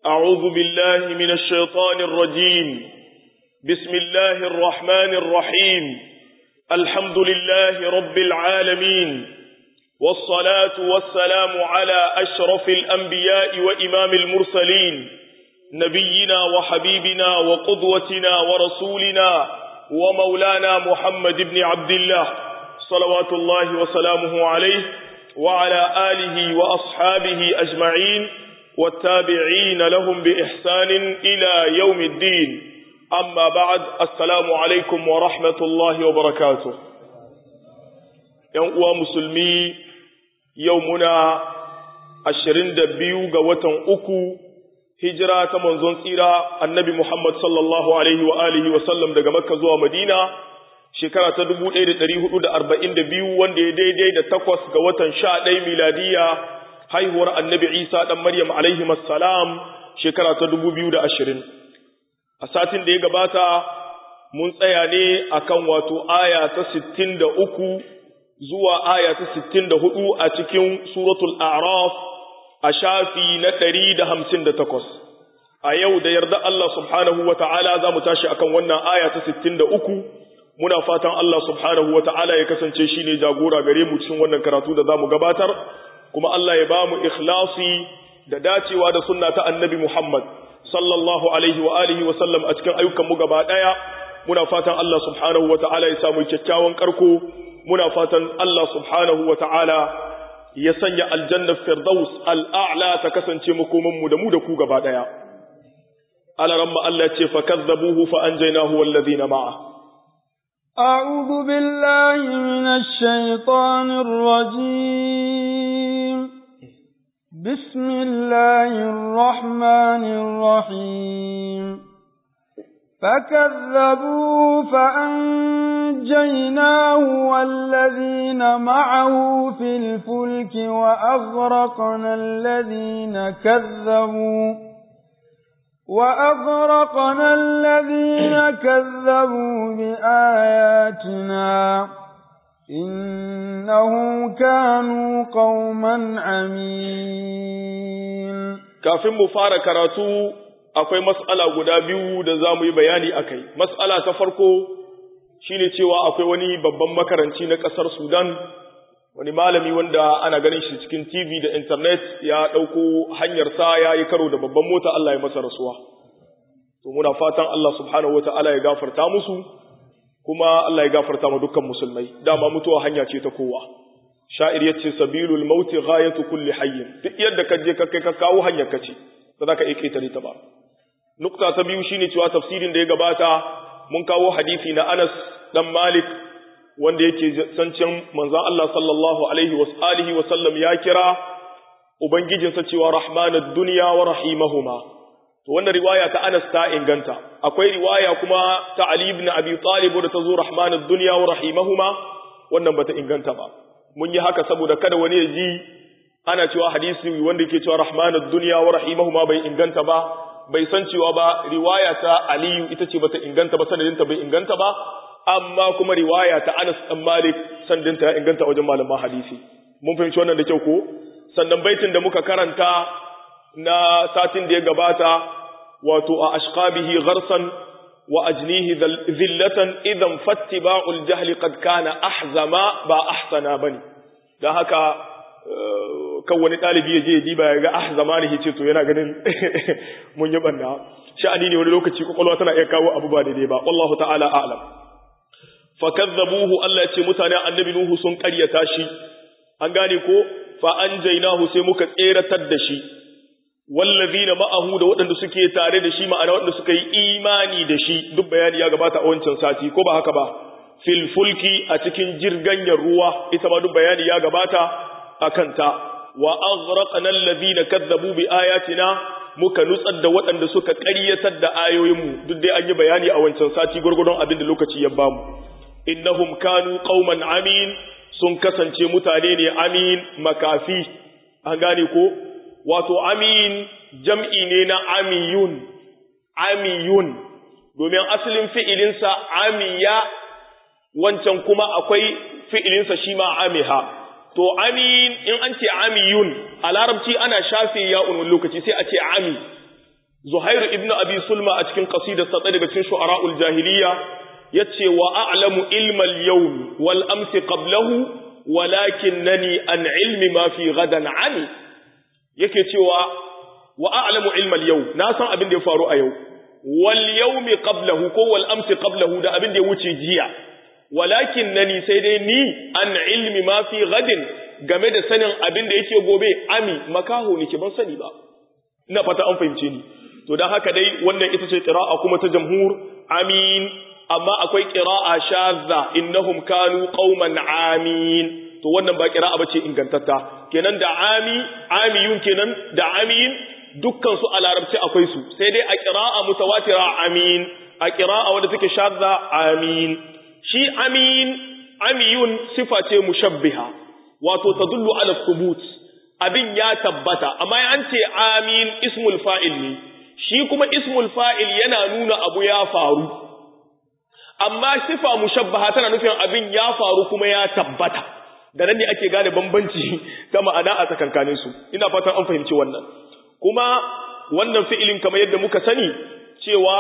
أعوذ بالله من الشيطان الرجيم بسم الله الرحمن الرحيم الحمد لله رب العالمين والصلاة والسلام على أشرف الأنبياء وإمام المرسلين نبينا وحبيبنا وقدوتنا ورسولنا ومولانا محمد بن عبد الله صلوات الله وسلامه عليه وعلى آله وأصحابه أجمعين والتابعين لهم بإحسان إلى يوم الدين أما بعد السلام عليكم ورحمة الله وبركاته يوم مسلمي يومنا ashirin da biyu ga watan uku hijira ta manzon tsira annabi Muhammad sallallahu alaihi wa alihi wa sallam daga Makka zuwa Madina shekara ta 1442 wanda ya daidai da takwas ga watan 11 miladiya haihuwar annabi Isa dan Maryam alaihi assalam shekara ta 2020 a satin da ya gabata mun tsaya ne akan wato aya ta 63 zuwa aya ta 64 a cikin suratul a'raf a shafi na ɗari da hamsin da takwas a yau da yarda Allah subhanahu wa ta'ala za mu tashi akan wannan aya ta sittin da uku muna fatan Allah subhanahu wa ta'ala ya kasance shi ne jagora gare mu cikin wannan karatu da za mu gabatar kuma Allah ya ba mu ikhlasi da dacewa da sunna ta annabi Muhammad sallallahu alaihi wa alihi wa sallam a cikin ayyukan mu gaba ɗaya muna fatan Allah subhanahu wa ta'ala ya samu kyakkyawan karko muna fatan Allah subhanahu wa ta'ala ya sanya aljannar firdaus al'a'la ta kasance makomanmu da mu da ku gaba ɗaya. Alaran Allah ce fa kazzabuhu fa an jaina huwa allazina ma'a. أعوذ بالله من الشيطان الرجيم بسم الله الرحمن الرحيم فكذبوا فأنجيناه والذين معه في الفلك وأغرقنا الذين كذبوا وأغرقنا الذين كذبوا بآياتنا إنهم كانوا قوما عمين كافٍ مفارق كراتو akwai mas'ala guda biyu da za mu yi bayani a kai. Mas'ala ta farko shi ne cewa akwai wani babban makaranci na ƙasar Sudan, wani malami wanda ana ganin shi cikin TV da intanet ya ɗauko hanyarsa ya yi karo da babban mota Allah ya masa rasuwa. To muna fatan Allah subhanahu wa ta'ala ya gafarta musu, kuma Allah ya gafarta ma dukkan musulmai, dama mutuwa hanya ce ta kowa. Sha'ir ya ce, Sabilul mauti ghayatu kulli hayyin, duk yadda ka je ka kai ka kawo hanyar ka ce, ba za ka iya ƙetare ta ba. nukta ta biyu shine cewa tafsirin da ya gabata mun kawo hadisi na Anas dan Malik wanda yake sancin manzon Allah sallallahu alaihi wa alihi wa sallam ya kira ubangijinsa cewa rahmanud dunya wa rahimahuma to wannan riwaya ta Anas ta inganta akwai riwaya kuma ta Ali ibn Abi Talib da ta zo rahmanud dunya wa rahimahuma wannan bata inganta ba mun yi haka saboda kada wani ya ji ana cewa hadisi wanda yake cewa rahmanud dunya wa rahimahuma bai inganta ba bai san cewa ba riwaya ta Aliyu ita ce bata inganta ba sanadinta bai inganta ba amma kuma riwaya ta Anas dan Malik sanadinta ya inganta wajen malaman hadisi mun fahimci wannan da kyau ko sannan baitin da muka karanta na satin da ya gabata wato a ashqabihi gharsan wa ajnihi zillatan idan fattiba'ul jahli qad kana ahzama ba ahsana bane dan haka kan wani ɗalibi ya je ya diba ya ga ah zamani ce to yana ganin mun yi banna sha'ani ne wani lokaci kwakwalwa tana iya kawo abu ba daidai ba wallahu ta'ala a'lam fa kazzabuhu Allah ya ce mutane annabi nuhu sun ƙaryata shi an gane ko fa anjaynahu sai muka tseratar da shi wallazina ma'ahu da waɗanda suke tare da shi ma'ana waɗanda suka yi imani da shi duk bayani ya gabata a wancan sati ko ba haka ba fil fulki a cikin jirganyar ruwa ita ma duk bayani ya gabata akanta wa aghraqna alladhina kadzabu bi ayatina muka nutsar da waɗanda suka ƙaryatar da ayoyinmu duk dai an yi bayani a wancan sati gurgurdon abin da lokaci ya bamu innahum kanu qauman amin sun kasance mutane ne amin makafi an gane ko wato amin jam'i ne na amiyun amiyun domin asalin fi'ilinsa amiya wancan kuma akwai fi'ilinsa shi ma amiha to amin in an ce amiyun a larabci ana shafe ya'un wani lokaci sai a ce ami Zuhair ibn Abi Sulma a cikin qasidarsa daga cikin shu'ara'ul jahiliya yace wa a'lamu ilmal yawm wal amsi qablahu walakinnani an ilmi ma fi ghadan ani yake cewa wa a'lamu ilmal yawm na san abin da ya faru a yau wal yawmi qablahu ko wal amsi qablahu da abin da ya wuce jiya walakinnani sai dai ni an ilmi ma fi ghadin game da sanin abin da yake gobe ami makaho nake ban sani ba ina fata an fahimce ni to dan haka dai wannan ita ce qira'a kuma ta jamhur amin amma akwai qira'a shadza innahum kanu qauman amin to wannan ba qira'a bace ingantatta kenan da ami amiyun kenan da amin dukkan su a larabci akwai su sai dai a qira'a mutawatira amin a qira'a wanda take shadza amin shi amin amiyun sifa ce mushabbiha wato tadullu ala thubut abin ya tabbata amma an ce amin ismul fa'il ne shi kuma ismul fa'il yana nuna abu ya faru amma sifa mushabbaha tana nufin abin ya faru kuma ya tabbata da nan ne ake gane bambanci ta ma'ana a tsakankanin su ina fatan an fahimci wannan kuma wannan fi'ilin kamar yadda muka sani cewa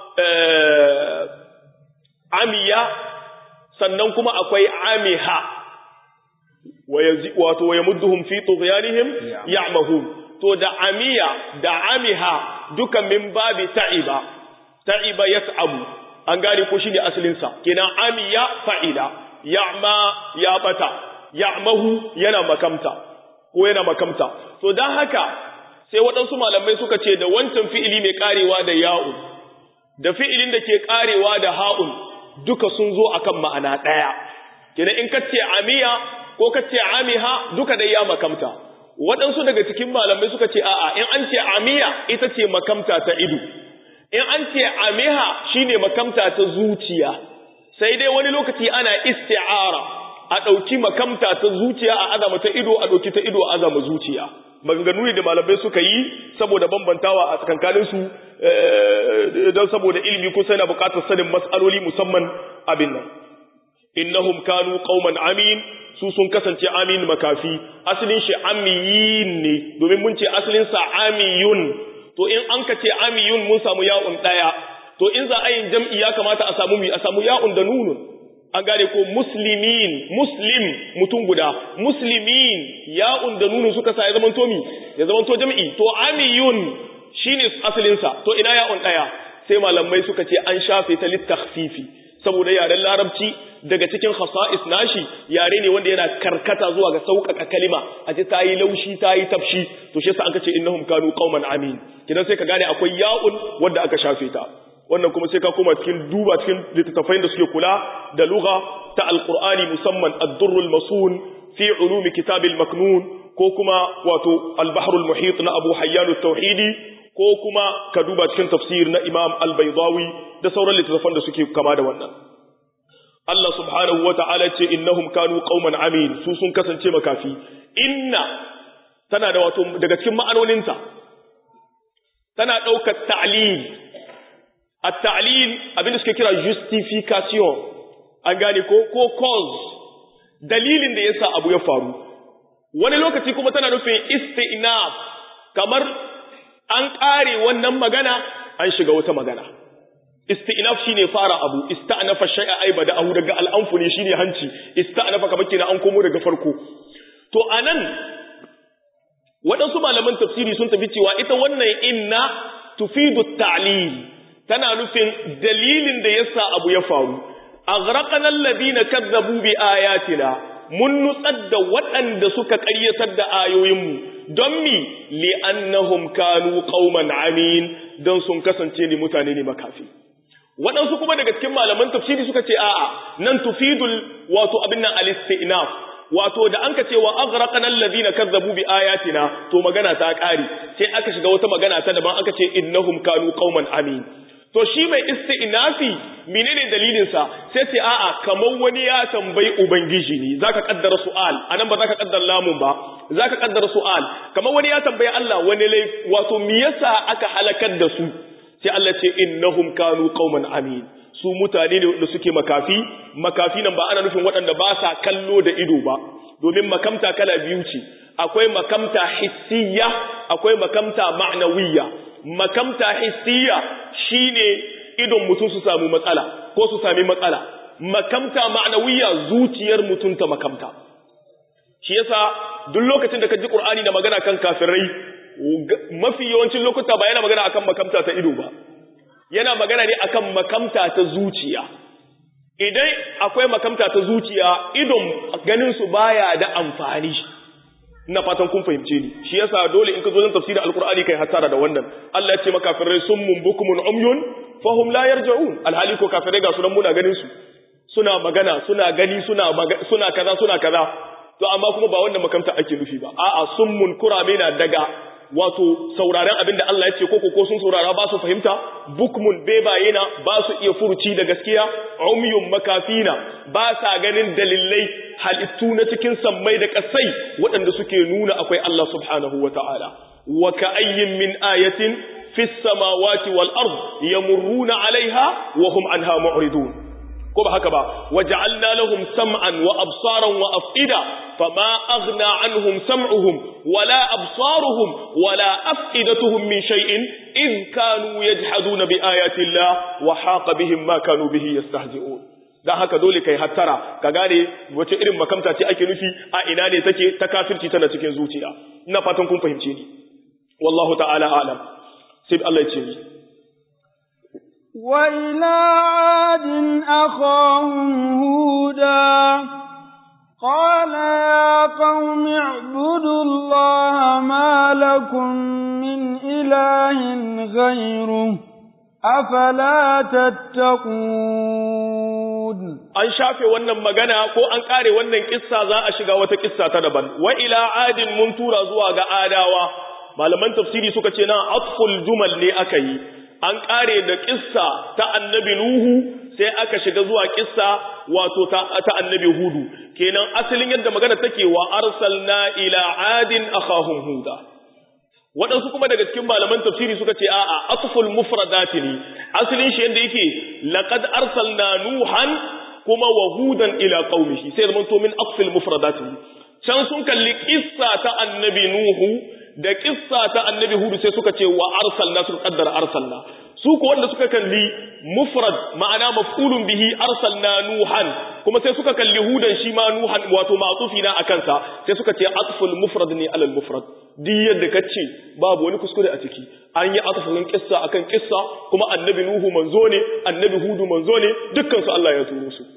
amiya sannan kuma akwai amiha wato wa yamudduhum fi tughyanihim ya'mahun to da amiya da amiha duka min babi ta'iba ta'iba yat'abu an gane ko shine asalin sa kenan amiya fa'ila ya'ma ya bata ya'mahu yana makamta ko yana makamta to dan haka sai waɗansu malamai suka ce da wancan fi'ili mai karewa da ya'un da fi'ilin da ke karewa da ha'un duka sun zo akan ma'ana ɗaya kenan in ka ce amiya ko ka ce amiha duka dai ya makamta waɗansu daga cikin malamai suka ce a'a in an ce amiya ita ce makamta ta ido in an ce amiha shine makamta ta zuciya sai dai wani lokaci ana isti'ara a ɗauki makamta ta zuciya a azama ta ido a ɗauki ta ido a azama zuciya maganganu ne da malamai suka yi saboda bambantawa a tsakankanin su don saboda ilimi kusa yana buƙatar sanin mas'aloli musamman abin nan innahum kanu qauman amin su sun kasance amin makafi asalin shi amiyin ne domin mun ce asalin sa amiyun to in an ka ce amiyun mun samu ya'un daya to in za a yin jam'i ya kamata a samu mi a samu ya'un da nunun an gane ko muslimin muslim mutum guda muslimin ya'un da nunun suka sa ya zama to mi ya zama to jam'i to amiyun shine asalin sa to ina ya'un daya sai malamai suka ce an shafe ta littakhfifi saboda yaren larabci daga cikin khasa'is nashi yare ne wanda yana karkata zuwa ga sauƙaƙa kalima a ce ta yi laushi ta yi tafshi to shi yasa aka ce innahum kanu qauman amin kidan sai ka gane akwai ya'un wanda aka shafe ta wannan kuma sai ka koma cikin duba cikin littattafai da suke kula da lugha ta alqur'ani musamman ad-durrul masun fi ulumi kitabil maknun ko kuma wato al-bahrul muhit na abu hayyan at-tauhidi ko kuma ka duba cikin tafsir na imam al-baydawi da sauran littattafan da suke kama da wannan Allah subhanahu wa ta'ala ce innahum kanu qauman amin su sun kasance makafi inna tana da wato daga cikin ma'anoninta tana ɗaukar ta'lil at-ta'lil abinda suke kira justification an gane ko ko cause dalilin da yasa abu ya faru wani lokaci kuma tana nufin istinaf kamar an ƙare wannan magana an shiga wata magana istinaf shine fara abu ista'nafa shay'a ay bada'ahu daga al'anfu ne shine hanci ista'nafa kamar kina an komo daga farko to anan waɗansu malaman tafsiri sun tafi cewa ita wannan inna tufidu ta'lil tana nufin dalilin da yasa abu ya faru aghraqana alladhina kazzabu bi ayatina mun nutsar da waɗanda suka ƙaryatar da ayoyinmu don mi li'annahum kanu qauman amin don sun kasance ne mutane ne makafi waɗansu kuma daga cikin malaman tafsiri suka ce a'a nan tufidul wato abin nan al-istinaf wato da an ka ce wa aghraqana alladhina kazzabu bi ayatina to magana ta ƙare sai aka shiga wata magana ta daban aka ce innahum kanu qauman amin to shi mai istinafi menene dalilin sa sai ce a'a kamar wani ya tambayi ubangiji ne zaka kaddara su'al anan ba zaka kaddara lamun ba zaka kaddara su'al kamar wani ya tambayi Allah wani lai wato me yasa aka halakar da su sai Allah ce innahum kanu qauman amin su mutane ne da suke makafi makafi nan ba ana nufin waɗanda ba sa kallo da ido ba domin makamta kala biyu ce akwai makamta hissiya akwai makamta ma'nawiyya makamta hissiya shine idon mutum su samu matsala ko su sami matsala makamta ma'nawiyya zuciyar mutum ta makamta shi yasa duk lokacin da ka ji Qur'ani da magana kan kafirai mafi yawancin lokuta ba yana magana akan makamta ta ido ba yana magana ne akan makamta ta zuciya idan akwai makamta ta zuciya idon ganin su baya da amfani ina fatan kun fahimce ni shi yasa dole in ka zo zan tafsirin alqur'ani kai hasara da wannan Allah ya ce maka kafirai summun bukumun umyun fahum la yarji'un alhali ko kafirai ga sunan muna ganin su suna magana suna gani suna suna kaza suna kaza to amma kuma ba wannan makamta ake nufi ba a'a summun kurame na daga wato sauraren abin da Allah ya ce koko ko sun saurara ba su fahimta bukmun bebaye na ba su iya furuci da gaskiya umyun makafina ba sa ganin dalilai halittu na cikin sammai da kasai waɗanda suke nuna akwai Allah subhanahu wa ta'ala wa ka'ayyin min ayatin fis samawati wal ard yamurruna alaiha wa hum anha mu'ridun ko ba haka ba waja'alna lahum sam'an wa absaran wa af'ida fama aghna anhum sam'uhum wala absaruhum wala af'idatuhum min shay'in in kanu yajhaduna bi ayati Allah wa haqa bihim ma kanu bihi yastahzi'un dan haka dole kai hattara ka gane wace irin makamta ce ake nufi a ina ne take ta kafirci tana cikin zuciya ina fatan kun fahimce ni wallahu ta'ala a'lam sai Allah ya ce ni وإلى عاد أخاهم هودا قال يا قوم اعبدوا الله ما لكم من إله غيره أفلا تتقون an shafe wannan magana ko an kare wannan kissa za a shiga wata kissa ta daban wa ila adin mun tura zuwa ga adawa malaman tafsiri suka ce na atful jumal ne aka yi an kare da kissa ta annabi Nuhu sai aka shiga zuwa kissa wato ta, ta annabi Hudu kenan asalin yadda magana take wa arsalna ila adin akhahum huda waɗansu kuma daga cikin malaman tafsiri suka ce a'a atful mufradati ne asalin shi yadda yake laqad arsalna nuhan kuma wa hudan ila qaumihi sai zaman to min atfil mufradati can sun kalli kissa ta annabi Nuhu da kissa ta annabi hudu sai suka ce wa arsalna suka kaddara arsalna su ko wanda suka kalli mufrad ma'ana maf'ulun bihi arsalna nuhan kuma sai suka kalli hudan shi ma nuhan wato ma'tufi na akan sa sai suka ce atful mufrad ne alal mufrad duk yadda kace babu wani kuskure a ciki an yi atfulin kissa akan kissa kuma annabi nuhu manzo ne annabi hudu manzo ne dukkan su Allah ya turo su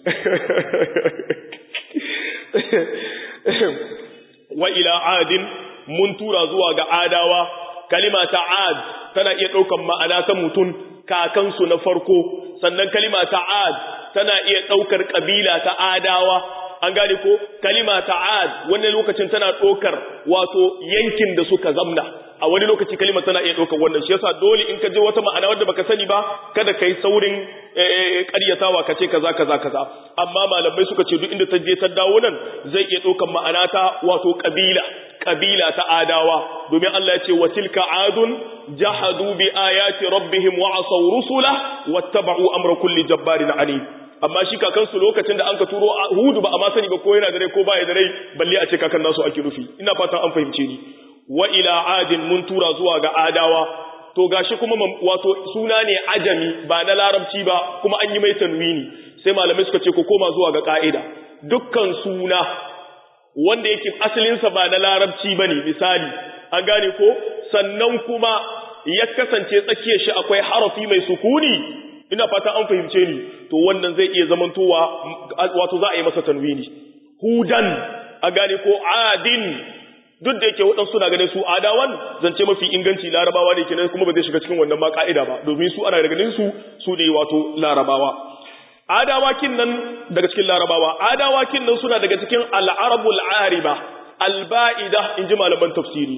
wa ila adin mun tura zuwa ga adawa kalima ta ad tana iya ɗaukan ma'ana ta mutum kakansu na farko sannan kalima ta ad tana iya ɗaukar ƙabila ta adawa an gane ko kalima ta ad wani lokacin tana ɗaukar wato yankin da suka zamna a wani lokaci kalima tana iya ɗaukar wannan shi yasa dole in ka je wata ma'ana wadda baka sani ba kada kai saurin ƙaryatawa ka ce kaza kaza kaza amma malamai suka ce duk inda ta je ta dawo nan zai iya ɗaukar ma'ana ta wato ƙabila kabila ta adawa domin Allah ya ce wa tilka adun jahadu bi ayati rabbihim wa asaw rusula wattaba'u amra kulli jabbarin anid amma shi kakan su lokacin da anka turo hudu ba a ma sani ba ko yana da rai ko baya da rai balle a ce kakan nasu ake nufi ina fatan an fahimce ni wa ila adin mun tura zuwa ga adawa to gashi kuma wato suna ne ajami ba na larabci ba kuma an yi mai tanwini sai malamai suka ce ku koma zuwa ga ka'ida dukkan suna wanda yake asalinsa ba na larabci ba ne misali an gane ko sannan kuma ya kasance tsakiyar shi akwai harafi mai sukuni ina fata an fahimce ni to wannan zai iya zamantowa wato za a yi masa tanwini hudan a gane ko adin duk da yake waɗansu na ganin su adawan zance mafi inganci larabawa ne kenan kuma ba zai shiga cikin wannan ma ka'ida ba domin su ana ganin su su ne wato larabawa adawakin nan daga cikin larabawa adawakin nan suna daga cikin al'arabul ariba alba'ida in ji malaman tafsiri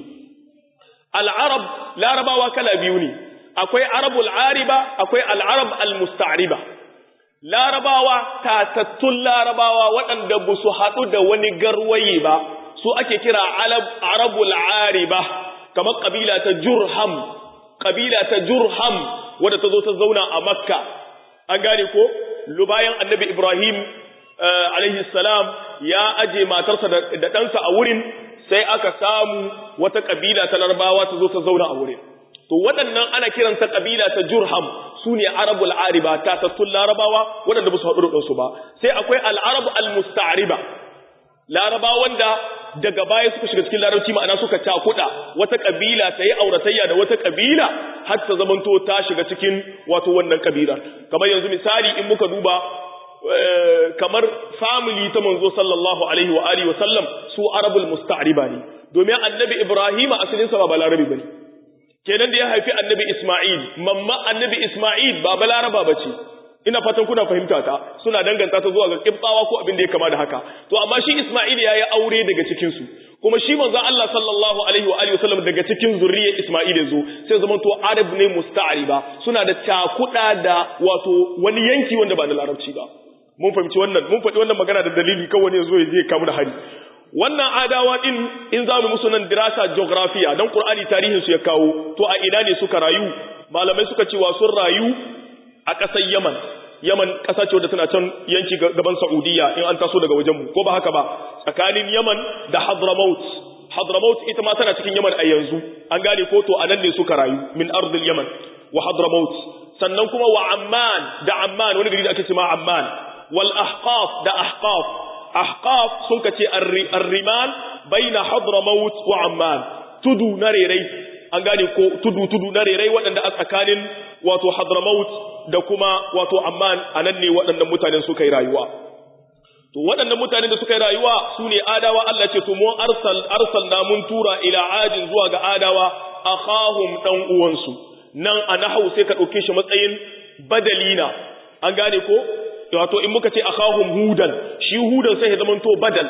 al'arab larabawa kala biyu ne akwai arabul ariba akwai al'arab al-musta'riba larabawa tatattun larabawa waɗanda ba su haɗu da wani garwaye ba su ake kira arabul ariba kamar ƙabila ta jurham ƙabila ta jurham wadda ta zo ta zauna a makka an gane ko bayan annabi Ibrahim alaihi salam ya aje matarsa da ɗansa a wurin sai aka samu wata kabila ta larabawa ta zo ta zauna a wurin to waɗannan ana kiransa kabila ta jurham su ne arabul ariba ta tattun larabawa waɗanda ba su haɗu da su ba sai akwai al'arabu al-musta'riba larabawa wanda daga baya suka shiga cikin larabci ma'ana suka cakuɗa wata kabila ta yi auratayya da wata kabila har ta zamanto ta shiga cikin wato wannan kabilar kamar yanzu misali in muka duba kamar family ta manzo sallallahu alaihi wa alihi wa sallam su arabul musta'riba ne domin annabi ibrahim asalin sa ba balarabi bane kenan da ya haifi annabi isma'il mamma annabi isma'il ba balaraba bace ina fatan kuna fahimta ta suna danganta ta zuwa ga kibbawa ko abin da ya kama da haka to amma shi isma'il ya yi aure daga cikin su kuma shi manzo Allah sallallahu alaihi wa alihi wasallam daga cikin zuriyar isma'il yazo sai zaman to arab ne musta'riba suna da takuda da wato wani yanki wanda ba na larabci ba mun fahimci wannan mun faɗi wannan magana da dalili kawai ne zo ya je kamu da hari wannan adawa din in za mu musu nan dirasa geographiya dan qur'ani tarihin su ya kawo to a ina ne suka rayu malamai suka ce wa sun rayu a ƙasar yaman yaman ƙasa ce wadda tana can yanki gaban saudiya in an taso daga wajen mu ko ba haka ba tsakanin yaman da hadramaut hadramaut ita ma tana cikin yaman a yanzu an gane ko to anan ne suka rayu min ardil yaman wa hadramaut sannan kuma wa amman da amman wani gari da ake cewa amman wal ahqaf da ahqaf ahqaf sun kace ar-rimal baina hadramaut wa amman tudu na rerai an gane ko tudu tudu na rerai waɗanda a tsakanin wato hadramaut da kuma wato amman anan ne waɗannan mutanen suka yi rayuwa to waɗannan mutanen da suka yi rayuwa su ne adawa Allah ce to mun arsal arsalna mun tura ila adin zuwa ga adawa akhahum dan uwansu nan a nahau sai ka ɗauke shi matsayin badalina an gane ko wato in muka ce akhahum hudan shi hudan sai ya zama to badal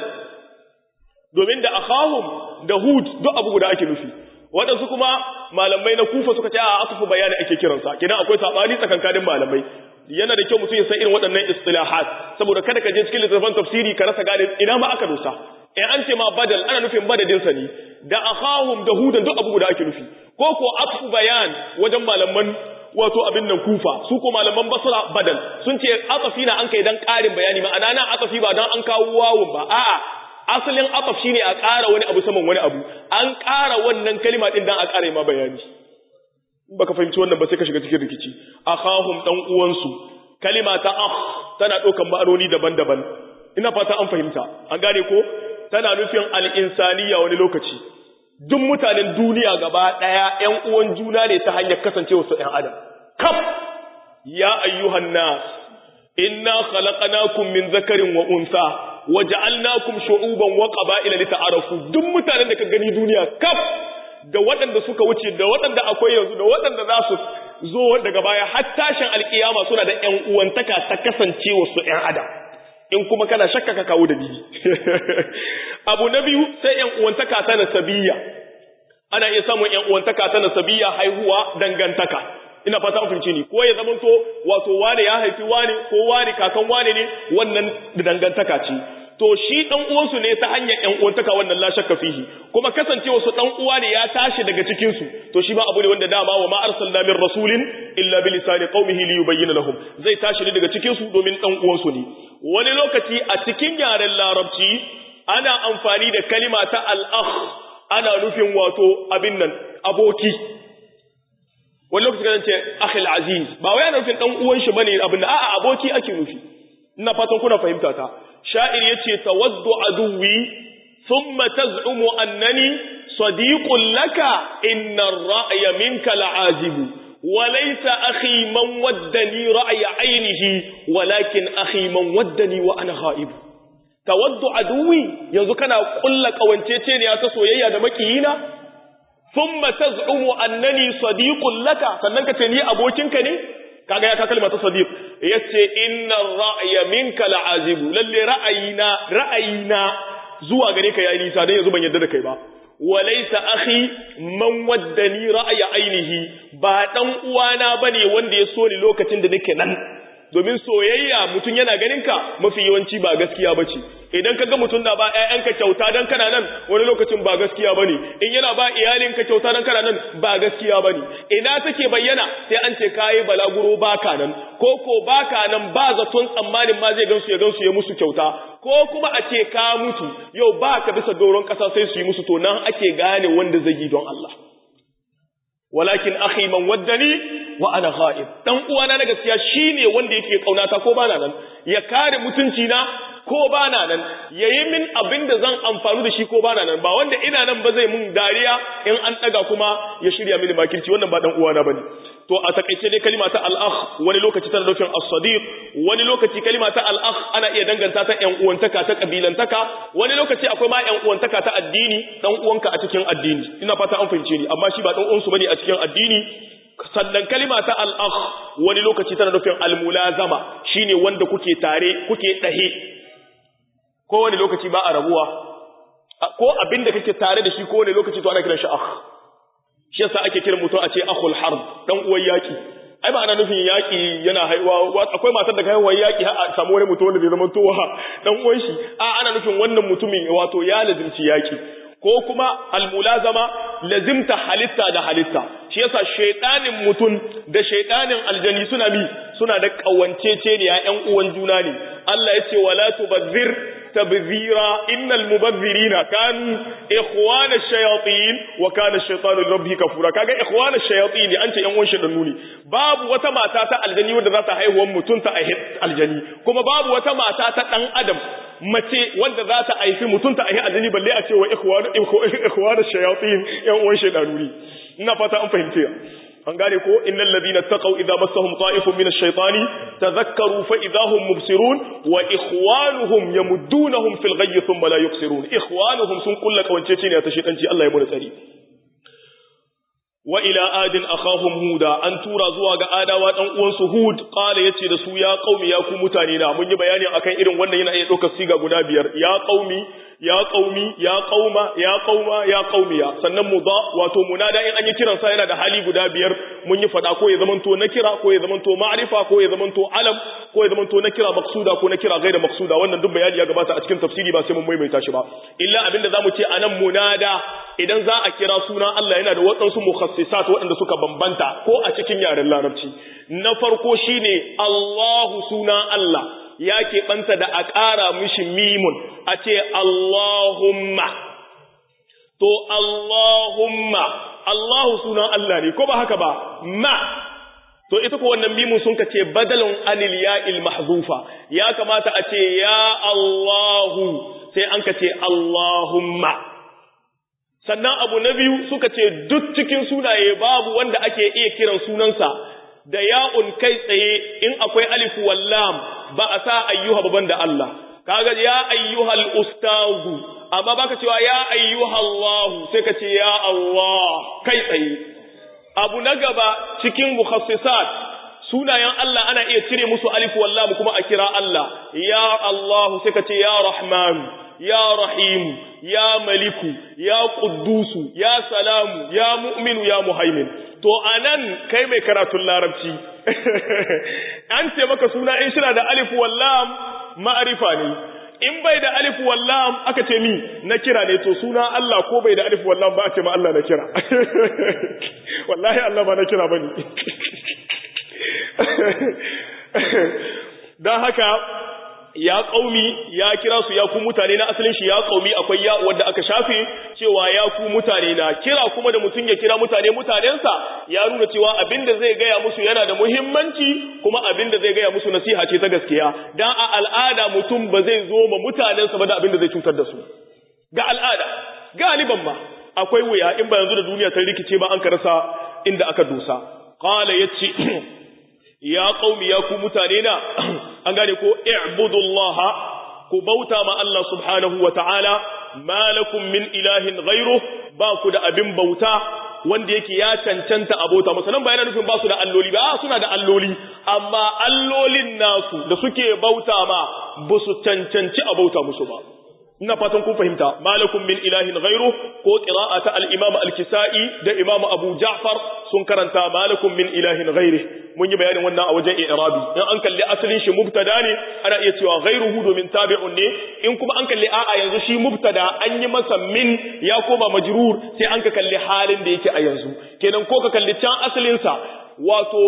domin da akhahum da hud duk abu guda ake nufi waɗansu kuma malamai na kufa suka ce a asufu bayani ake kiransa kidan akwai sabani tsakankanin malamai yana da kyau mutum ya san irin waɗannan istilahat saboda kada ka je cikin littattafan tafsiri ka rasa gane ina ma aka dosa in an ce ma badal ana nufin badadin sa ne da akhahum da hudan duk abu guda ake nufi ko ko asufu bayan wajen malaman wato abin nan kufa su ko malaman basra badal sun ce atafi na an kai dan ƙarin bayani ma'ana nan atafi ba dan an kawo wawun ba a'a asalin ataf shine a ƙara wani abu saman wani abu an ƙara wannan kalima din dan a ƙara ma bayani baka fahimci wannan ba sai ka shiga cikin rikici akhahum dan uwansu kalima ta akh tana ɗaukan ma'anoni daban-daban ina fata an fahimta an gane ko tana nufin al-insaniya wani lokaci duk mutanen duniya gaba ɗaya ‘yan uwan juna ne ta hanyar kasancewa su ‘yan adam. Kaf, ya ayyuhan nas, inna khalaqnakum min zakarin wa unsa, wa ja'alnakum shu'uban wa qaba'ila li ta'arafu. Duk mutanen da ka gani duniya kaf da waɗanda suka wuce da waɗanda akwai yanzu da waɗanda za su zo daga baya har tashin alkiyama suna da ‘yan uwantaka ta kasancewa su ‘yan adam. in kuma kana shakka ka kawo dalili abu na biyu sai yan uwantaka ta nasabiyya ana iya samun yan uwantaka ta nasabiyya haihuwa dangantaka ina fata an fahimce ni ko ya zama to wato wane ya haifi wane ko wane kakan wane ne wannan dangantaka ce to shi dan uwansu ne ta hanyar yan uwantaka wannan la shakka fihi kuma kasancewa su dan uwa ne ya tashi daga cikin su to shi ba abu ne wanda dama wa ma arsalna min rasulin illa bi lisani qaumihi li yubayyana lahum zai tashi ne daga cikin su domin dan uwansu ne wani lokaci a cikin yaren larabci ana amfani da kalima ta al-akh ana nufin wato abin nan aboki wani lokaci kan ce akhil aziz ba wai ana nufin dan uwan shi bane abin da a'a aboki ake nufi ina fatan kuna fahimta ta sha'ir yace tawaddu aduwi thumma taz'umu annani sadiqun laka inna ar-ra'ya minka la'azibu وليس أخي من ودني رأي عينه ولكن أخي من ودني وأنا غائب تود عدوي ينزو كان قل لك وانتيتين يا تسويا دمكينا ثم تزعم أنني صديق لك فننك تني أبوكينك ني kaga ya ka kalma ta sadiq yace inna ra'ya minka la'azibu lalle ra'ayina ra'ayina zuwa gare ka yayi nisa dan yanzu ban yarda da kai ba walaysa akhi man waddani ra'ya ainihi ba dan uwana bane wanda ya so ni lokacin da nake nan domin soyayya mutun yana ganin ka mafi yawanci ba gaskiya bace idan ka ga mutum na ba ƴaƴanka kyauta dan kana nan wani lokacin ba gaskiya bane in yana ba iyalinka kyauta dan kana nan ba gaskiya bane ina take bayyana sai an ce kai balaguro baka nan ko ko baka nan ba zaton tsammanin ma zai gansu ya gansu ya musu kyauta ko kuma a ce ka mutu yau ba ka bisa doron ƙasa sai su yi musu to nan ake gane wanda zai yi don Allah walakin akhi man waddani wa ana ghaib dan uwana na gaskiya shine wanda yake kaunata ko bana nan ya kare mutunci na ko bana nan yayi min abin da zan amfanu da shi ko bana nan ba wanda ina nan ba zai mun dariya in an daga kuma ya shirya mini makirci wannan ba dan uwana bane to a takaice dai kalima ta al-akh wani lokaci tana nufin as-sadiq wani lokaci kalima ta al-akh ana iya danganta ta ƴan uwantaka ta kabilantaka wani lokaci akwai ma ƴan uwantaka ta addini dan uwanka a cikin addini ina fata an fahimce ni amma shi ba dan uwansu bane a cikin addini sannan kalima ta al-akh wani lokaci tana nufin al-mulazama shine wanda kuke tare kuke dahe ko wani lokaci ba a rabuwa ko abinda kake tare da shi ko wani lokaci to ana kiran shi akh shi yasa ake kiran mutum a ce akhul harb dan uwan yaki ai ba ana nufin yaki yana haihuwa akwai matar da haihuwar yaki har a samu wani mutum wanda zai zama towa dan uwan shi a ana nufin wannan mutumin wato ya lazimci yaki ko kuma almulazama lazimta halitta da halitta shi yasa shaytanin mutum da shaytanin aljani suna bi suna da kawancece ne ya ƴan uwan juna ne Allah ya ce wala tubazzir تبذيرا إن المبذرين كانوا إخوان الشياطين وكان الشيطان لربه كفورا كاغا إخوان الشياطين أنت ينوان شدنوني باب وتما تاتا الجني ودا ذاتا هاي هو متونتا أهد الجني كما باب وتما تاتا تن أدم mace wanda za ta aifi mutunta a yi aljani balle a ce wa ikhwan shayatin yan uwan shaydanuri ina fata an fahimce an gane ko innal ladina taqaw idza massahum ta'ifun min ash-shaytani tadhakkaru fa idza hum mubsirun wa ikhwanuhum yamuddunahum fil ghayyi thumma la yuqsirun ikhwanuhum sun kulla kawancece ne ta shedanci Allah ya mu tsari wa ila adin akhahum huda an tura zuwa ga adawa dan uwansu hud qala yace da su ya qaumi ya ku mutane na mun yi bayani akan irin wannan yana iya dokar siga guda biyar ya qaumi ya qaumi ya qauma ya qauma ya qaumiya sannan mudha wato munada in an yi kiran sa yana da hali guda biyar mun yi fada ko ya zamanto na kira ko ya zamanto ma'rifa ko ya zamanto alam ko ya zamanto na kira maksuda ko na kira gaira maksuda wannan duk bayani ya gabata a cikin tafsiri ba sai mun maimaita shi ba illa abinda zamu ce anan munada idan za a kira suna Allah yana da waɗansu mukhassisat waɗanda suka bambanta ko a cikin yaren larabci na farko shine Allahu suna Allah ya keɓanta da a ƙara mishi mimun a ce Allahumma to Allahumma Allahu sunan Allah ne ko ba haka ba ma to ita ko wannan mimun sun ka ce badalun anil ya'il mahzufa ya kamata a ce ya Allahu sai an ka ce Allahumma sannan abu na biyu suka ce duk cikin sunaye babu wanda ake iya kiran sunansa da ya'un kai tsaye in akwai alif wallam ba a sa ayyuha baban da Allah kaga ya ayyuhal ustazu amma baka cewa ya ayyuhallahu sai ka ce ya Allah kai tsaye abu na gaba cikin mukhassisat sunayen Allah ana iya cire musu alif wallam kuma a kira Allah ya Allah sai ka ce ya rahman ya rahim ya maliku ya quddusu ya salamu ya mu'minu ya muhaimin to anan kai mai karatun larabci an ce maka suna in shina da alif wallam ma'arifa ne in bai da alif wallam aka ce mi na kira ne to suna Allah ko bai da alif wallam ba a ce ma Allah na kira wallahi Allah ba na kira bane dan haka ya kaumi ya kira su ya ku mutane na asalin shi ya kaumi akwai ya wanda aka shafe cewa ya ku mutane na kira kuma da mutum ya kira mutane mutanensa ya nuna cewa abinda zai gaya musu yana da muhimmanci kuma abinda zai gaya musu nasiha ce ta gaskiya dan a al'ada mutum ba zai zo ma mutanensa ba da abinda zai cutar da su ga al'ada galiban ma akwai wuya in ba yanzu da duniya ta rikice ba an ka rasa inda aka dosa qala yace ya qaumi ya ku mutane na an gane ko i'budullaha ku bauta ma Allah subhanahu wa ta'ala malakum min ilahin ghairu ba ku da abin bauta wanda yake ya cancanta a bauta masanan ba yana nufin ba su da alloli ba suna da alloli amma allolin nasu da suke bauta ma ba su cancanci a bauta musu ba ina fatan kun fahimta malakum min ilahin ghairu ko qira'ata al-imam al-kisa'i da imam abu ja'far sun karanta malakum min ilahin ghairi mun yi bayanin wannan a wajen i'rabi in an kalli asalin shi mubtada ne ana iya cewa ghairuhu domin tabi'un ne in kuma an kalli a'a yanzu shi mubtada an yi masa min ya koma majrur sai an ka kalli halin da yake a yanzu kenan ko ka kalli can asalin sa wato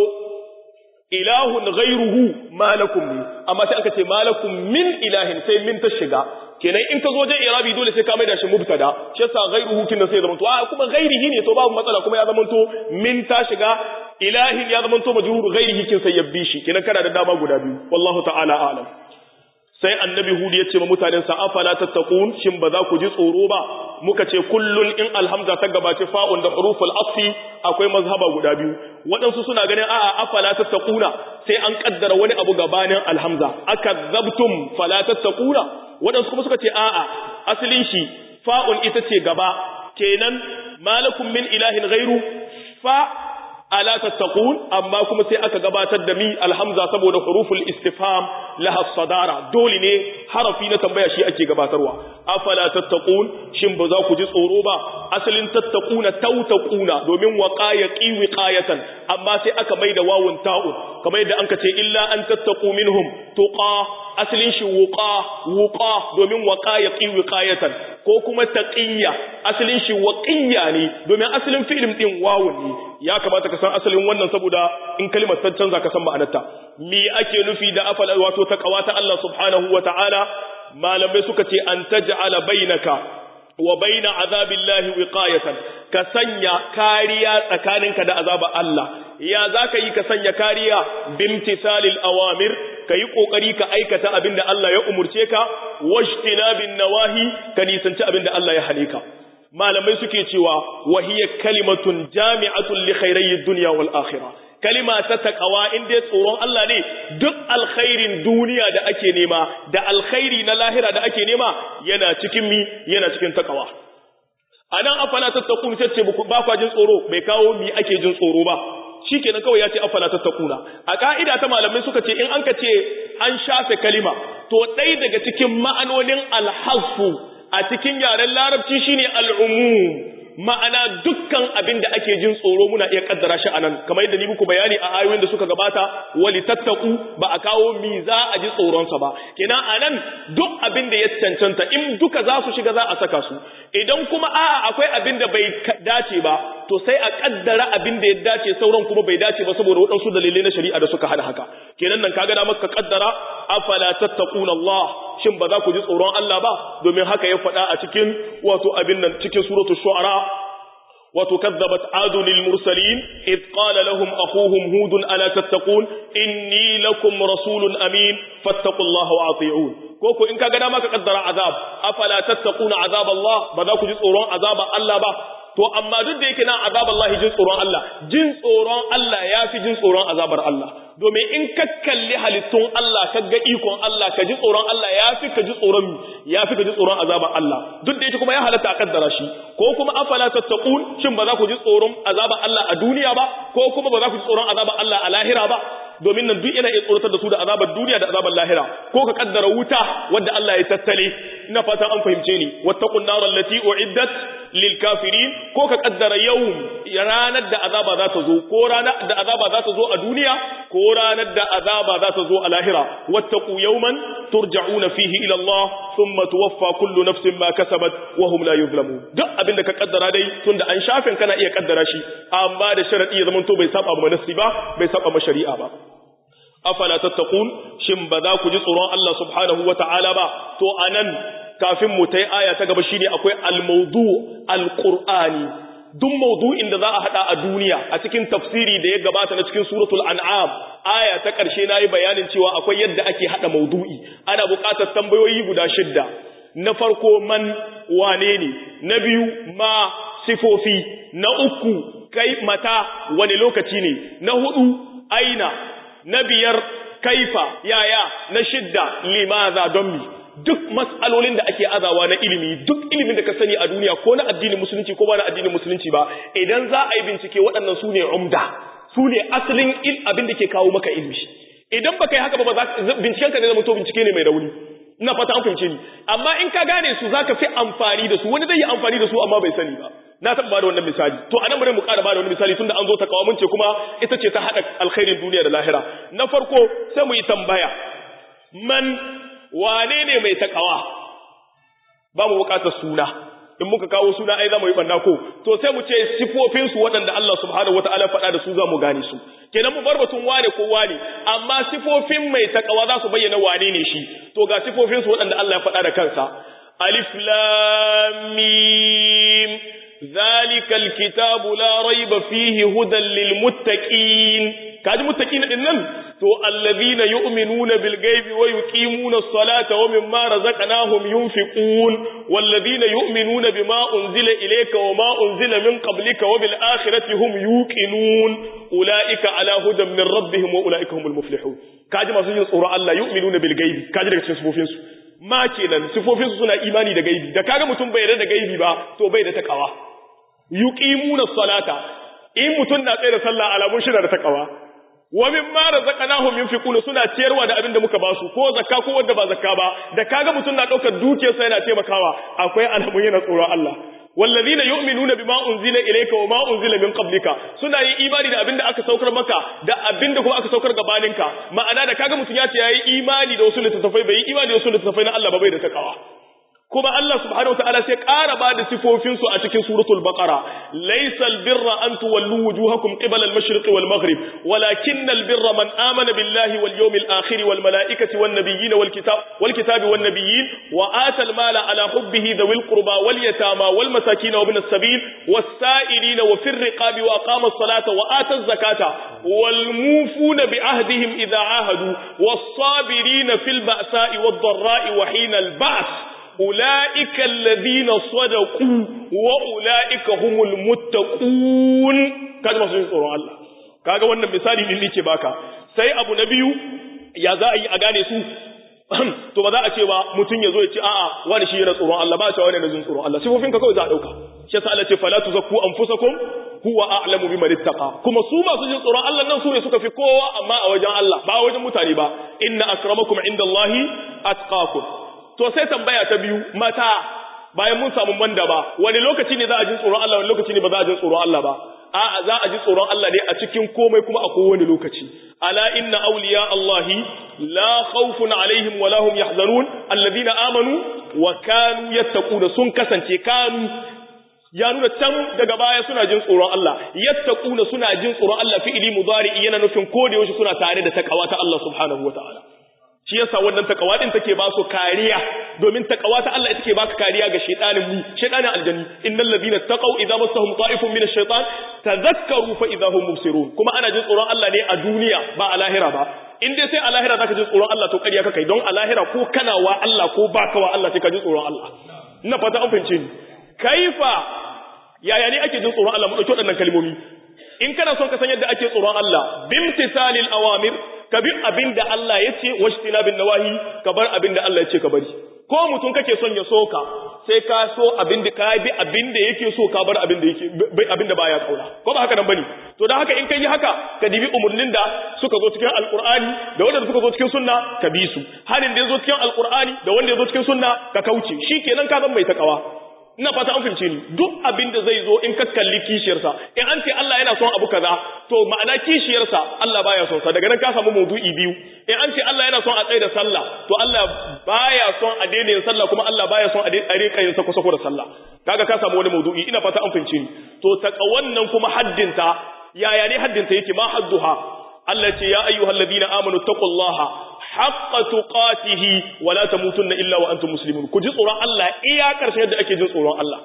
ilahun ghairuhu malakum ne amma sai aka ce malakum min ilahin sai min ta shiga kenan in ka zo wajen irabi dole sai ka mai da shi mubtada shi yasa ghairuhu kin sai zama to a kuma ghairihi ne to babu matsala kuma ya zama to min ta shiga ilahin ya zama to majrur ghairihi kin sai yabbi shi kenan kana da dama guda biyu wallahu ta'ala a'lam sai annabi hud ya ce ma mutanen sa afala tattaqun shin ba za ku ji tsoro ba muka ce kullun in alhamza ta gabace fa'un da huruful asfi akwai mazhaba guda biyu waɗansu suna ganin a'a afala tattaquna sai an kaddara wani abu gabanin alhamza akazzabtum fala tattaquna waɗansu kuma suka ce a'a asalin shi fa'un ita ce gaba kenan malakum min ilahin ghairu fa ala tattaqun amma kuma sai aka gabatar da mi alhamza saboda huruful istifham laha sadara dole ne harafi na tambaya shi ake gabatarwa afala tattaqun shin ba za ku ji tsoro ba asalin tattaquna tautaquna domin waqaya qiwiqayatan amma sai aka maida wawun ta'un kamar yadda anka ce illa an tattaqu minhum tuqa asalin shi wuqa wuqa domin waqaya qiwiqayatan ko kuma taqiyya asalin shi waqiyya ne domin asalin fi'ilin din wawun ne ya kamata ka san asalin wannan saboda in kalimar ta canza ka san ma'anarta me ake nufi da afala wato taqwa ta Allah subhanahu wataala malamai suka ce an taj'ala bainaka wa baina azabillahi wiqayatan ka sanya kariya tsakaninka da azabar Allah ya zaka yi ka sanya kariya bimtisalil awamir ka yi kokari ka aikata abinda Allah ya umurce ka wajtinabin nawahi ka nisanci abinda Allah ya hane ka malamai suke cewa wahiyar kalimatun jami'atun li khairayyid dunya wal akhirah kalima ta taqwa in dai tsoron Allah ne duk alkhairin duniya da ake nema da alkhairi na lahira da ake nema yana cikin mi yana cikin taqwa anan afala tattaqun sai ce ba kwa jin tsoro bai kawo mi ake jin tsoro ba shikenan kawai ya ce afala tattaquna a ka'ida ta malamai suka ce in an ka ce an shafe kalima to ɗaya daga cikin ma'anonin alhasfu a cikin yaren larabci shine al'umum ma'ana dukkan abin da ake jin tsoro muna iya kaddara shi anan kamar yadda ni muku bayani a ayoyin da suka gabata wali tattaku ba a kawo mi za a ji tsoronsa ba kenan anan duk abin da ya cancanta in duka za su shiga za a saka su idan kuma a'a akwai abin da bai dace ba to sai a kaddara abin da ya dace sauran kuma bai dace ba saboda waɗansu dalilai na shari'a da suka hana haka kenan nan kaga da maka kaddara afala tattaquna Allah shin ba za ku ji tsoron Allah ba domin haka ya faɗa a cikin wato abin nan cikin suratul shu'ara wato kazzabat adu lil mursalin id qala lahum akhuhum hud ala tattaqun inni lakum rasulun amin fattaqullaha wa ati'un ko ko in kaga dama ka kaddara azab afala tattaquna azab Allah ba za ku ji tsoron azaba Allah ba to amma duk da yake nan azab Allah jin tsoron Allah jin tsoron Allah yafi jin tsoron azabar Allah domin in ka kalli halittun Allah ka ga ikon Allah ka ji tsoron Allah yafi ka ji tsoron yafi ka ji tsoron azabar Allah duk da yake kuma ya halatta a kaddara shi ko kuma afala tattaqun shin ba za ku ji tsoron azabar Allah a duniya ba ko kuma ba za ku ji tsoron azabar Allah a lahira ba domin nan duk yana iya tsoratar da su da azabar duniya da azabar lahira ko ka kaddara wuta wadda Allah ya tattale ina fatan an fahimce ni wattaqun nar allati uiddat lil kafirin ko ka kaddara yawm ranar da azaba za ta zo ko ranar da azaba za ta zo a duniya ko ranar da azaba za ta zo a lahira wattaqu yawman turja'una fihi ila Allah thumma tuwaffa kullu nafsin ma kasabat wa hum la yuzlamun duk abinda ka kaddara dai tunda an shafin kana iya kaddara shi amma da sharadi ya zamanto bai saba ma nasi ba bai saba ma shari'a ba afala tattaqun shin ba za ku ji tsoron Allah subhanahu wata'ala ba to anan kafin mu tai aya ta gaba shine akwai al-mawdu al-qur'ani duk mawdu'in da za a hada a duniya a cikin tafsiri da ya gabata na cikin suratul an'am aya ta karshe nayi bayanin cewa akwai yadda ake hada mawdu'i ana buƙatar tambayoyi guda shidda na farko man wane ne na biyu ma sifofi na uku kai mata wani lokaci ne na hudu aina na biyar kaifa yaya na shidda limaza don mi duk mas'alolin da ake azawa na ilimi duk ilimin da ka sani a duniya ko na addinin musulunci ko ba na addinin musulunci ba idan za a yi bincike waɗannan su ne umda su ne asalin abin da ke kawo maka ilimi idan baka yi haka ba binciken ka ne zama to bincike ne mai rauni ina fata an fahimce ni amma in ka gane su zaka fi amfani da su wani zai yi amfani da su amma bai sani ba na taɓa bada wannan misali to anan bari mu ƙara bada wani misali tunda an zo ta kawo mun ce kuma ita ce ta haɗa alkhairin duniya da lahira na farko sai mu yi tambaya man wane ne mai takawa ba mu bukatar suna in muka kawo suna ai za mu yi banda ko to sai mu ce sifofin su waɗanda Allah subhanahu wataala faɗa da su za mu gane su kenan mu bar batun wane ko wane amma sifofin mai takawa za su bayyana wane ne shi to ga sifofin su waɗanda Allah ya faɗa da kansa alif lam mim ذلك الكتاب لا ريب فيه هدى للمتقين kaji muttaqin din nan to allazina yu'minuna bil ghaibi wa yuqimuna as-salata wa mimma razaqnahum yunfiqun wallazina yu'minuna bima unzila ilayka wa ma unzila min qablika wa bil akhirati hum yuqinun ulaika ala hudan min rabbihim wa ulaika humul muflihun kaji masu yin tsoro Allah yu'minuna bil ghaibi kaji daga cikin sifofin su ma kenan sifofin su suna imani da gaibi da kaga mutum bai yarda da gaibi ba to bai da takawa yuqimuna as-salata in mutum na tsaye da sallah alamun shi da takawa wa mimma razaqnahum yunfiquna suna ciyarwa da abin da muka ba su ko zakka ko wanda ba zakka ba da kaga mutum na daukar dukiyarsa yana taimakawa akwai alamun yana tsoron Allah wallazina yu'minuna bima unzila ilayka wa ma unzila min qablika suna yin imani da abin da aka saukar maka da abin da kuma aka saukar gabaninka ma'ana da kaga mutum ya ce yayi imani da wasu littattafai bai yi imani da wasu littattafai na Allah ba bai da takawa kuma Allah subhanahu wataala sai ƙara ba da sifofin su a cikin suratul baqara laysal birra an tuwallu wujuhakum qibala al-mashriqi wal maghrib walakinnal birra man amana billahi wal yawmil akhir wal malaikati wan nabiyyin wal kitab wal kitabi wan nabiyyin wa ata al mala ala hubbihi dhawil qurba wal yatama wal masakin wa ibn as-sabil was sa'ilina wa fir riqabi wa aqama as-salata wa ata az-zakata wal mufuna bi ahdihim idha ahadu was sabirina fil ba'sa'i wad dharra'i wa hina al-ba's أولئك الذين صدقوا وأولئك هم المتقون kaji masu yin tsoron Allah kaga wannan misali din nake baka sai abu na biyu ya za a yi a gane su to ba za a ce ba mutum ya zo ya ce a'a wani shi yana tsoron Allah ba a cewa wani yana jin tsoron Allah sifofin ka kawai za a dauka shi yasa Allah ce fala tuzakku anfusakum huwa a'lamu biman ittaqa kuma su masu jin tsoron Allah nan su ne suka fi kowa amma a wajen Allah ba wajen mutane ba inna akramakum indallahi atqakum to sai tambaya ta biyu mata bayan mun samu manda ba wani lokaci ne za a ji tsoron Allah wani lokaci ne ba za a ji tsoron Allah ba a'a za a ji tsoron Allah ne a cikin komai kuma a kowane lokaci ala inna awliya Allahi la khawfun alaihim wa lahum yahzanun alladhina amanu wa kanu yattaquna sun kasance kanu ya nuna can daga baya suna jin tsoron Allah yattaquna suna jin tsoron Allah fi'ili mudari yana nufin ko da yaushe suna tare da takawa ta Allah subhanahu wataala shi yasa wannan takawa din take ba su kariya domin takawa ta Allah ita ke baka kariya ga shaytanin mu shaytanin aljanni innal ladina taqaw idza massahum ta'ifun min ash-shaytan tadhakkaru fa idza hum mubsirun kuma ana jin tsoron Allah ne a duniya ba a lahira ba in dai sai a lahira zaka ji tsoron Allah to kariya ka kai don a lahira ko kana wa Allah ko baka wa Allah sai ka ji tsoron Allah ina fata an fahimce ni kaifa yaya ne ake jin tsoron Allah mu dauki waɗannan kalmomi in kana son ka san yadda ake tsoron Allah bimtisalil awamir ka bi abin da Allah ya ce washtina bin nawahi ka bar abin da Allah ya ce ka bari ko mutum kake son ya soka sai ka so abin da ka bi abin da yake so ka bar abin da yake abin da baya kauna ko ba haka nan bane to dan haka in kai yi haka ka dibi umurnin da suka zo cikin alqur'ani da wanda suka zo cikin sunna ka bi su halin da ya zo cikin alqur'ani da wanda ya zo cikin sunna ka kauce shikenan ka zan mai takawa ina fata an fahimce ni duk abin da zai zo in ka kalli kishiyarsa in an ce Allah yana son abu kaza to ma'ana kishiyarsa Allah baya son sa daga nan ka samu maudu'i biyu in an ce Allah yana son a tsaye da sallah to Allah baya son a daina yin sallah kuma Allah baya son a rika yin sako sako da sallah kaga ka samu wani maudu'i ina fata an fahimce ni to taka wannan kuma haddinta yaya ne haddinta yake ma hadduha Allah ce ya ayyuhallazina amanu taqullaha haqqa tuqatihi wa la tamutunna illa wa antum muslimun ku ji tsoron Allah iya karshe yadda ake jin tsoron Allah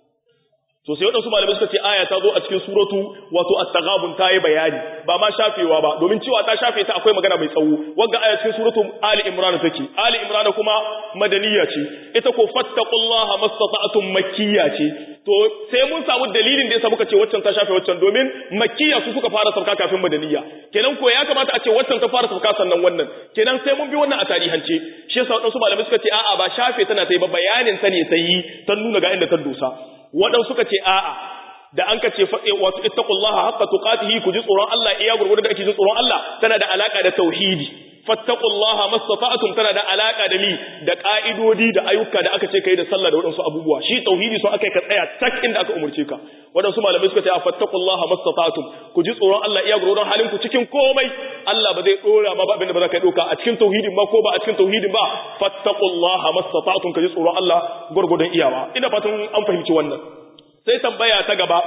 to sai wadansu malamai suka ce aya ta zo a cikin suratu wato at-taghabun ta yi bayani ba ma shafewa ba domin cewa ta shafe ta akwai magana mai tsawo wanda aya cikin suratu ali imran take ali imran kuma madaniya ce ita ko fattaqullaha mastata'tum makkiyya ce to sai mun samu dalilin da yasa muka ce waccan ta shafe waccan domin makkiya su suka fara sauka kafin madaniya kenan ko ya kamata a ce waccan ta fara sauka sannan wannan kenan sai mun bi wannan a tarihance shi yasa wadansu malamai suka ce a'a ba shafe tana ta yi ba bayanin ta ne ta yi ta nuna ga inda ta dosa waɗansu suka ce a'a da an ka ce wato ittaqullaha haqqa tuqatihi ku ji tsoron Allah iya gurgurda da ake ji tsoron Allah tana da alaka da tauhidi fattaqullaha mastata'tum tana da alaka da mi da ka'idodi da ayyuka da aka ce kai da sallah da wadansu abubuwa shi tauhidi so aka ka tsaya tak inda aka umurce ka wadansu malamai suka ce fattaqullaha mastata'tum ku ji tsoron Allah iya gurin halin ku cikin komai Allah ba zai dora ma ba abinda ba za ka doka a cikin tauhidin ba ko ba a cikin tauhidin ba fattaqullaha mastata'tum ka ji tsoron Allah gurgurdan iyawa ina fatan an fahimci wannan sai tambaya ta gaba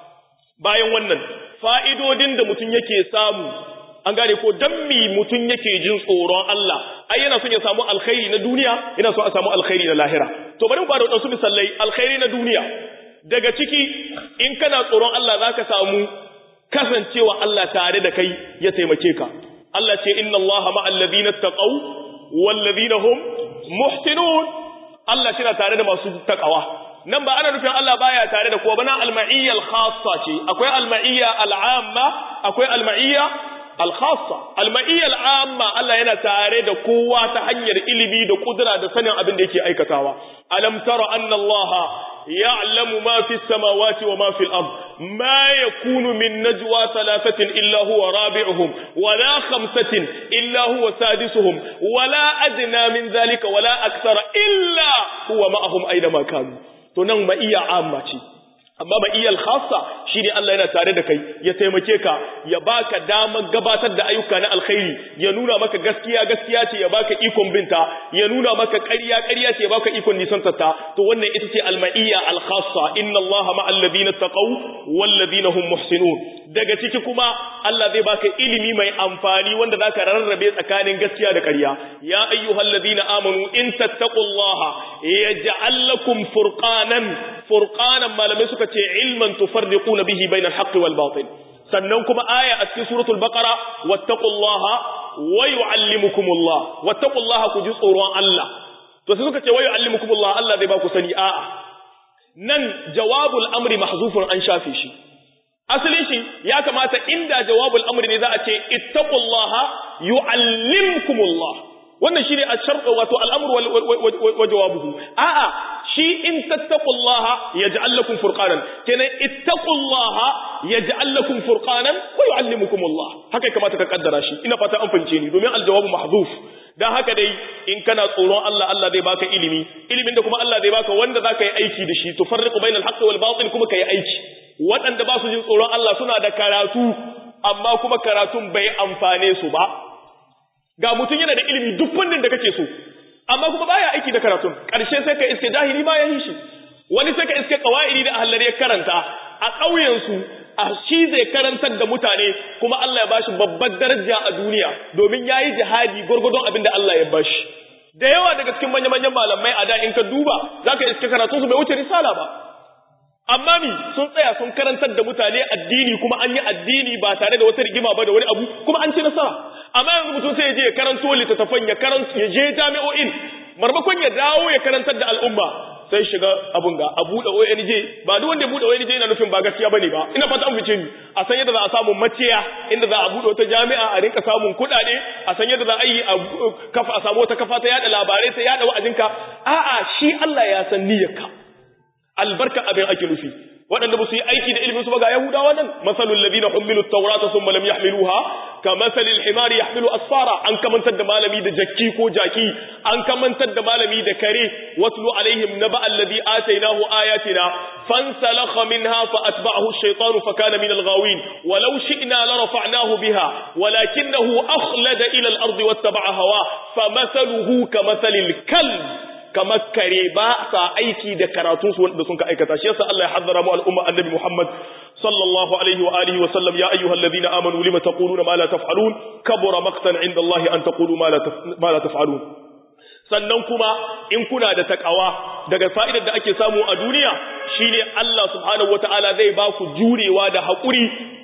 bayan wannan fa'idodin da mutum yake samu an gane ko dan mi mutum yake jin tsoron Allah ai yana son ya samu alkhairi na duniya yana son a samu alkhairi na lahira to bari mu ba da wadansu misalai alkhairi na duniya daga ciki in kana tsoron Allah zaka samu kasancewa Allah tare da kai ya taimake ka Allah ce inna Allah ma'al ladina taqaw wal ladina hum muhsinun Allah shi tare da masu takawa nan ba ana nufin Allah baya tare da kowa ba na al-ma'iyya al-khassa ce akwai al-ma'iyya al-amma akwai al-ma'iyya al-khassa al-ma'iyya al-amma Allah yana tare da kowa ta hanyar ilimi da kudura da sanin abin da yake aikatawa alam tara anna Allah ya'lamu ma fi samawati wa ma fi al-ard ma yakunu min najwa thalathatin illa huwa rabi'uhum wa la khamsatin illa huwa sadisuhum wa la adna min dhalika wa la akthara illa huwa ma'ahum aina ma kanu to nan ma'iyya amma ce amma ma'iyyal khassa shine Allah yana tare da kai ya taimake ka ya baka damar gabatar da ayyuka na alkhairi ya nuna maka gaskiya gaskiya ce ya baka ikon binta ya nuna maka ƙarya ƙarya ce ya baka ikon nisantar ta to wannan ita ce al-ma'iyya al-khassa inna Allah ma'al ladina taqaw wal ladina hum muhsinun daga ciki kuma Allah zai baka ilimi mai amfani wanda zaka rarrabe tsakanin gaskiya da ƙarya ya ayyuhal ladina amanu in tattaqullaha yaj'al lakum furqanan furqanan malamai suka ce ilman tufarriquna bihi bainal haqqi wal batil sannan kuma aya a cikin suratul baqara wattaqullaha wa yuallimukumullah wattaqullaha ku ji tsoron Allah to sai suka ce wa yuallimukumullah Allah zai ba ku sani a'a nan jawabul amri mahzufun an shafe shi asalin shi ya kamata inda jawabul amri ne za a ce ittaqullaha yuallimkumullah wannan shine ashart wato al'amru wa jawabuhu a'a shi in tattaqullaha yaj'al lakum furqanan kenan ittaqullaha yaj'al lakum furqanan wa yu'allimukumullah haka kamata ka kaddara shi ina fata an fahimce ni domin aljawabu mahdhuf dan haka dai in kana tsoron Allah Allah zai baka ilimi ilimin da kuma Allah zai baka wanda zaka yi aiki da shi tufarriqu bainal haqqi wal batil kuma kai aiki waɗanda ba su jin tsoron Allah suna da karatu amma kuma karatun bai amfane su ba ga mutum yana da ilimi duk fannin da kake so amma kuma baya aiki da karatun ƙarshe sai ka iske jahili baya yin shi wani sai ka iske qawaidi da ahlari ya karanta a ƙauyen su a shi zai karantar da mutane kuma Allah ya bashi babbar daraja a duniya domin yayi jihadi gurgurdon abin da Allah ya bashi da yawa daga cikin manya-manyan malamai a da in ka duba zaka iske karatun su bai wuce risala ba amma mi sun tsaya sun karantar da mutane addini kuma an yi addini ba tare da wata rigima ba da wani abu kuma an ci nasara amma yanzu mutum sai ya je ya karanto littattafan ya karanto ya je jami'o'in marmakon ya dawo ya karantar da al'umma sai shiga abun ga a buɗe ONG ba duk wanda ya buɗe ONG yana nufin ba gaskiya bane ba ina fata an fice ni a san yadda za a samu maciya inda za a buɗe wata jami'a a rinka samun kuɗaɗe a san yadda za a yi a kafa a samu wata kafa ta yada labarai sai yada wa'azinka a'a shi Allah ya san niyyarka albarka abin ake nufi waɗanda ba su yi aiki da ilimin su ba ga Yahudawa nan masalul ladina humilu at-taurata thumma lam yahmiluha ka masalil himari yahmilu asfara an kamantar da malami da jakki ko jaki an kamantar da malami da kare watlu alaihim naba alladhi atainahu ayatina fansalakha minha fa atba'ahu ash-shaytanu fa kana min al-ghawin walau shi'na la rafa'nahu biha walakinahu akhlada ila al-ardi wattaba'a hawa famathaluhu kamathalil kalb kamar kare ba sa aiki da karatun su wanda sun ka aikata shi yasa Allah ya hazzara mu al'umma annabi Muhammad sallallahu alaihi wa alihi wa sallam ya ayyuhalladhina amanu lima taquluna ma la taf'alun kabura maqtan 'inda Allah an taqulu ma la ma la taf'alun sannan kuma in kuna da takawa daga fa'idar da ake samu a duniya shine Allah subhanahu wataala zai ba ku jurewa da haƙuri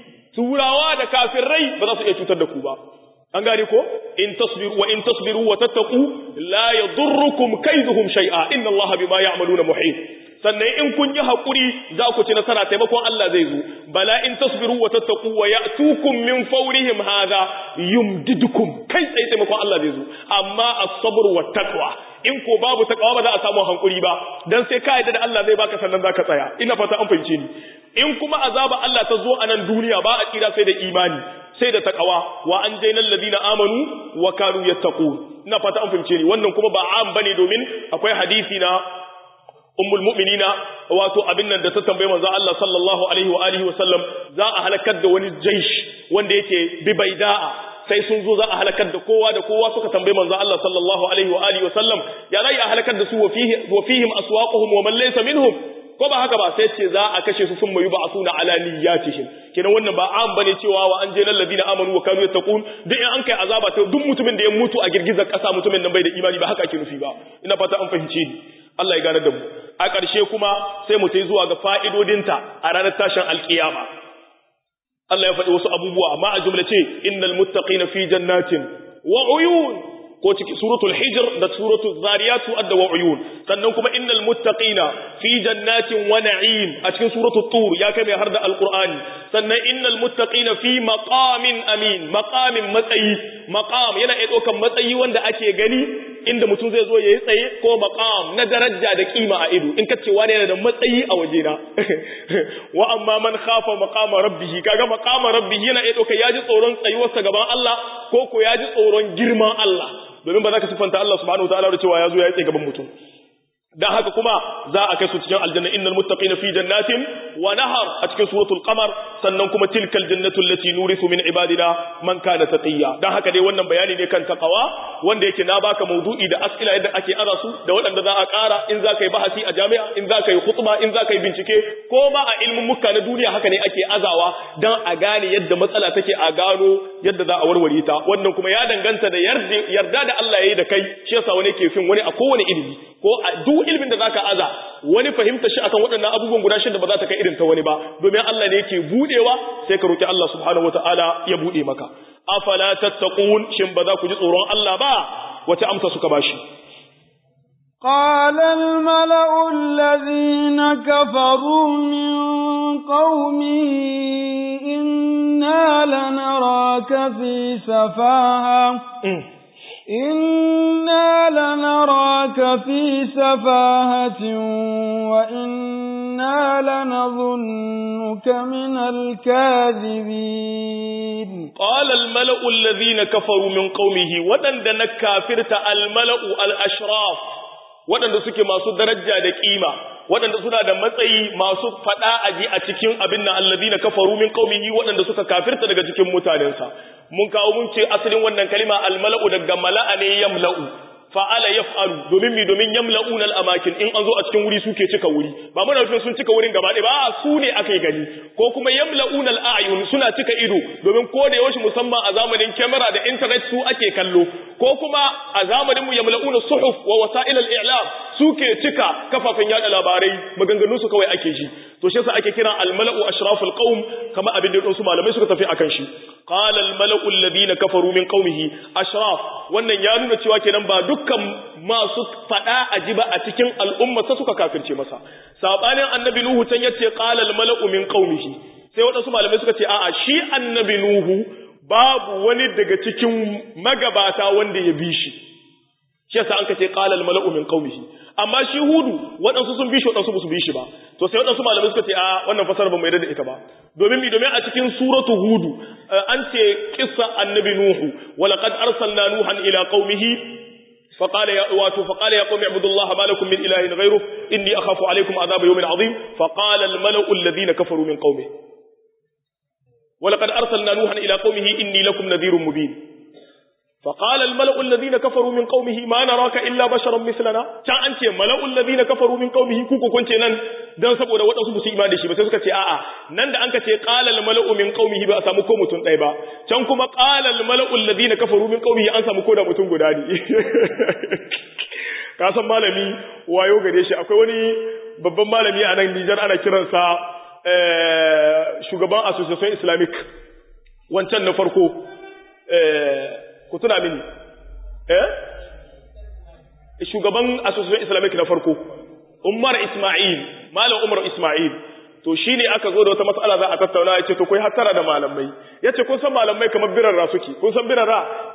turawa da kafirai ba za su iya cutar da ku ba an gane ko in tasbiru wa in tasbiru wa tattaqu la yadurrukum kaiduhum shay'a inna allaha bima ya'maluna muhit sannan in kun yi hakuri za ku ci nasara taimakon Allah zai zo bala in tasbiru wa tattaqu wa ya'tukum min fawrihim hadha yumdidukum kai tsaye taimakon Allah zai zo amma as-sabr wa taqwa in ko babu takawa ba za a samu hankuri ba dan sai ka yarda da Allah zai baka sannan zaka tsaya ina fata an fahimce ni in kuma azaba Allah ta zo a nan duniya ba a tsira sai da imani sai da takawa wa an jaina alladhina amanu wa kanu yattaqun ina fata an fahimce ni wannan kuma ba am bane domin akwai hadisi na ummul mu'minina wato abin nan da ta tambaye manzo Allah sallallahu alaihi wa alihi wa sallam za a halakar da wani jaish wanda yake bi baida'a sai sun zo za a halakar da kowa da kowa suka tambaye manzo Allah sallallahu alaihi wa alihi wa sallam ya zai a halakar da su wa fihi wa fihim aswaquhum wa man laysa minhum ko ba haka ba sai ce za a kashe su sun mayu ba suna ala niyyatihim kenan wannan ba an bane cewa wa an jailal ladina amanu wa kanu yattaqun duk in an kai azaba ta duk mutumin da ya mutu a girgizar kasa mutumin nan bai da imani ba haka ake nufi ba ina fata an fahimce ni Allah ya gane da mu a ƙarshe kuma sai mu tai zuwa ga fa'idodinta a ranar tashin alkiyama Allah ya faɗi wasu abubuwa amma a jumlace innal muttaqina fi jannatin wa uyun ko ciki suratul hijr da suratul zariyat su adda wa uyun sannan kuma innal muttaqina fi jannatin wa na'im a cikin suratul tur ya kai mai har da alqur'ani sannan innal muttaqina fi maqamin amin maqamin matsayi maqam yana iya ɗaukan matsayi wanda ake gani inda mutum zai zo yayi tsaye ko maqam na daraja da kima a ido in ka ce wani yana da matsayi a wajena wa amma man khafa maqama rabbih kaga maqama rabbih yana iya ɗauka ya ji tsoron tsayuwarsa gaban Allah ko ko ya ji tsoron girman Allah domin ba za ka sifanta Allah subhanahu wataala da cewa ya zo ya tsaye gaban mutum dan haka kuma za a kai su cikin aljanna innal muttaqina fi jannatin wa nahar a cikin suratul qamar sannan kuma tilkal jannatu allati nurithu min ibadina man kana taqiya dan haka dai wannan bayani ne kan taqwa wanda yake na baka maudu'i da as'ila yadda ake ara su da waɗanda za a ƙara in za ka yi bahasi a jami'a in za ka yi khutba in za ka yi bincike ko ma a ilmin muka na duniya haka ne ake azawa dan a gane yadda matsala take a gano yadda za a warware ta wannan kuma ya danganta da yarda da Allah ya yi da kai shi yasa wani ke fin wani a kowane ilimi ko a duk ilimin da zaka aza wani fahimta shi akan waɗannan abubuwan guda shida ba za ta kai irin ta wani ba domin Allah ne yake budewa sai ka roki Allah subhanahu wataala ya bude maka afala tattaqun shin ba za ku ji tsoron Allah ba wace amsa suka bashi قال الملأ الذين كفروا من قومه إنا لنراك في سفاهة إنا لنراك في سفاهة وإنا لنظنك من الكاذبين قال الملأ الذين كفروا من قومه ودن دنك كافرت الملأ الأشراف waɗanda suke masu daraja da ƙima waɗanda suna da matsayi masu faɗa aji a cikin abin nan allazina kafaru min qaumihi waɗanda suka kafirta daga cikin mutanensa mun kawo mun ce asalin wannan kalima almala'u daga mala'a ne yamla'u fa'ala yaf'alu domin mi domin yamla'una al-amakin in an zo a cikin wuri suke cika wuri ba muna nufin sun cika wurin gaba ɗaya ba su ne aka yi gani ko kuma yamla'una al-a'yun suna cika ido domin ko da yaushe musamman a zamanin kyamara da internet su ake kallo ko kuma a zamanin mu yamla'una suhuf wa wasa'il al-i'lam suke cika kafafen yada labarai maganganun su kawai ake ji to shi yasa ake kira al-mala'u ashraful qaum kama abin da su malamai suka tafi akan shi qala al-mala'u alladhina kafaru min qaumihi ashraf wannan ya nuna cewa kenan ba dukkan masu fada ajiba a cikin al'umma sa suka kafirce masa sabanin annabi nuhu can yace qala al-mala'u min qaumihi sai wadansu malamai suka ce a'a shi annabi nuhu babu wani daga cikin magabata wanda ya bi shi shi yasa an kace qala al-mala'u min qaumihi amma shi hudu waɗansu sun bi shi waɗansu ba su bi shi ba to sai waɗansu malamai suka ce a wannan fasara ba mai da ita ba domin mi domin a cikin suratu hudu an ce kissa annabi nuhu wa laqad arsalna nuhan ila qaumihi فقال يا واتو فقال يا قوم اعبدوا الله ما لكم من اله غيره اني اخاف عليكم عذاب يوم عظيم فقال الملأ الذين كفروا من قومه ولقد ارسلنا نوحا الى قومه اني لكم نذير مبين فقال الملأ الذين كفروا من قومه ما نراك إلا بشرا مثلنا كان أنت ملأ الذين كفروا من قومه كوكو كنت نن dan saboda waɗansu ba su imani da shi ba sai suka ce a'a nan da an ka ce qala al mala'u min qaumihi ba a samu ko mutum ɗaya ba can kuma qala al mala'u alladhina kafaru min qaumihi an samu ko da mutum guda ne ka san malami wayo gare shi akwai wani babban malami a nan Nijar ana kiransa shugaban association islamic wancan na farko ku tuna mini eh shugaban association islamic na farko umar isma'il malam umar isma'il to shine aka zo da wata matsala za a tattauna yace to kai hattara da malamai yace kun san malamai kamar birarra suke kun san birarra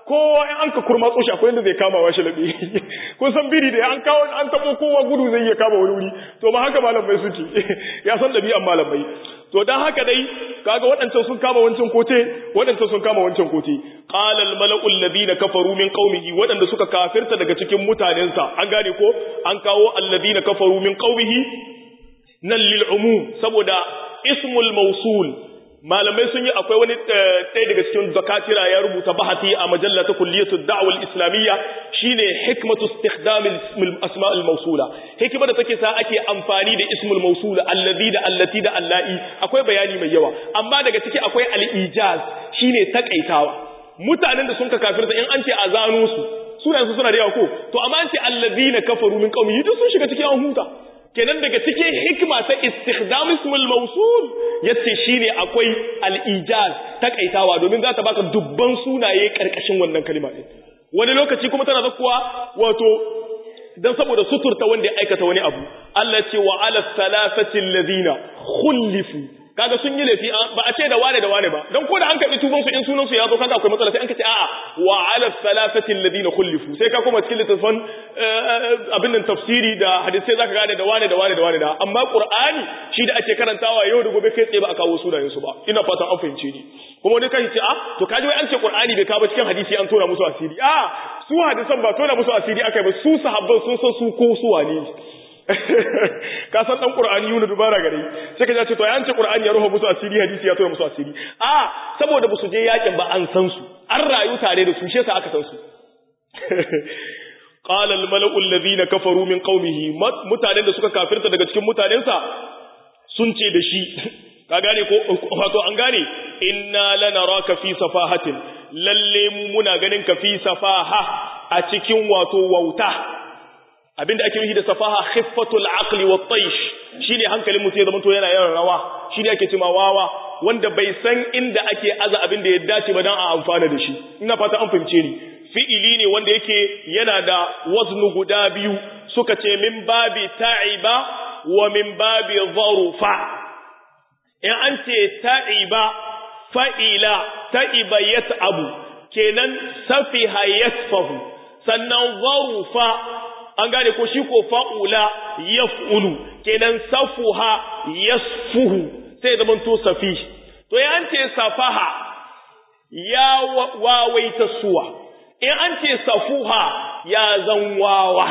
kowa in an ka kurma tsoshi akwai inda zai kama wa shi labe kun san biri da an kawo an tabo kowa gudu zai iya kama wani wuri to ba haka malamai suke ya san dabi'an malamai to dan haka dai kaga waɗancan sun kama wancan kote waɗancan sun kama wancan kote qala al mala'u alladhina kafaru min qaumihi waɗanda suka kafirta daga cikin mutanensa an gane ko an kawo alladhina kafaru min qaumihi nan lil umum saboda ismul mawsul malamai sun yi akwai wani ɗaya daga cikin zakatira ya rubuta bahati a majalla ta kulliyatu da'wal islamiyya shine hikmatu istikhdam asma al mawsula hikima da take sa ake amfani da ismul mawsula alladhi da allati da allai akwai bayani mai yawa amma daga ciki akwai al ijaz shine takaitawa mutanen da sun ka kafirta in an ce a zano su sunayen su suna da yawa ko to amma an ce alladhina kafaru min qaumi duk sun shiga cikin an huta kenan daga cikin hikma ta istikhdam ismul mawsul yace shine akwai al-ijaz takaitawa domin za ta baka dubban sunaye karkashin wannan kalma din wani lokaci kuma tana zakuwa wato dan saboda suturta wanda ya aikata wani abu Allah ce wa ala thalathati alladhina khulifu kaga sun yi laifi ba a ce da wane da wane ba dan ko da an kabi tuban su in sunan su ya zo kaga akwai matsala sai an kace a'a wa ala thalathati alladhina khulifu sai ka kuma cikin littafin abin nan tafsiri da hadisi zaka gane da wane da wane da wane da amma qur'ani shi da ake karantawa yau da gobe kai tsaye ba a kawo sunayen su ba ina fatan an fahimce ni kuma wani kai ce a to kaji wai an ce qur'ani bai kawo cikin hadisi an tona musu asiri a su hadisan ba tona musu asiri akai ba su sahabban sun san su ko su wane ka san dan qur'ani yuna dubara gare sai ka ce to ya ce qur'ani ya ruha musu asiri hadisi ya tona musu asiri a saboda ba su je yakin ba an san su an rayu tare da su shi yasa aka san su qala al mala'u alladhina kafaru min qaumihi mutanen da suka kafirta daga cikin mutanensa sun ce da shi ka gane ko wato an gane inna lanaraka fi safahatin lalle mu muna ganin ka fi safaha a cikin wato wauta abinda ake yi da safaha khiffatul aqli wat taysh shine hankalin mutum ya zama to yana yawan rawa shine ake cewa wawa wanda bai san inda ake aza abinda ya dace ba dan a amfana da shi ina fata an fahimce ni fi'ili ne wanda yake yana da waznu guda biyu suka ce min babi ta'iba wa min babi dharufa in an ce ta'iba fa'ila ta'iba yat'abu kenan safiha yasfahu sannan dharufa an gane ko shi ko fa'ula yaf'ulu kenan safuha yasfuhu sai zaman to safi to ya an ce safaha ya wawaita suwa in an ce safuha ya zan wawa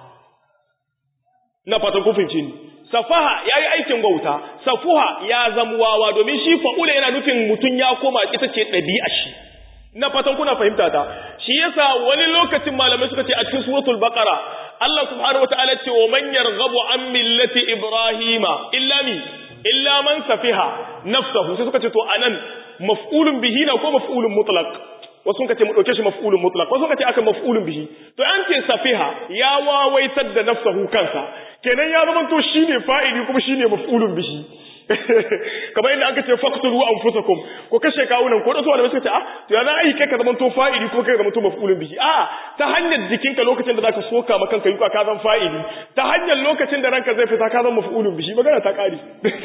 na fatan kufinci ne safaha ya yi aikin bauta safuha ya zan wawa domin shi fa'ula yana nufin mutum ya koma ita ce ɗabi'a shi na fatan kuna fahimta ta shi yasa wani lokacin malamai suka ce a cikin suratul baqara Allah subhanahu wataala ce wa man yarghabu an millati ibrahima illa mi illa man safiha nafsahu sai suka ce to anan maf'ulun bihi na ko maf'ulun mutlaq wasu suka ce mu dauke shi maf'ulun mutlaq wasu suka ce aka maf'ulun bihi to an ce safiha ya wawaitar da nafsahu kansa kenan ya zama to shine fa'ili kuma shine maf'ulun bihi kamar inda aka ce faqtulu anfusakum ko kashe kawunan ko da su wanda suka ce ah to ya za a yi kai ka zama to fa'ili ko kai ka zama to maf'ulun bihi a ta hanyar jikinka lokacin da zaka soka maka kanka yuka ka zama fa'ili ta hanyar lokacin da ranka zai fita ka zama maf'ulun bihi magana ta kare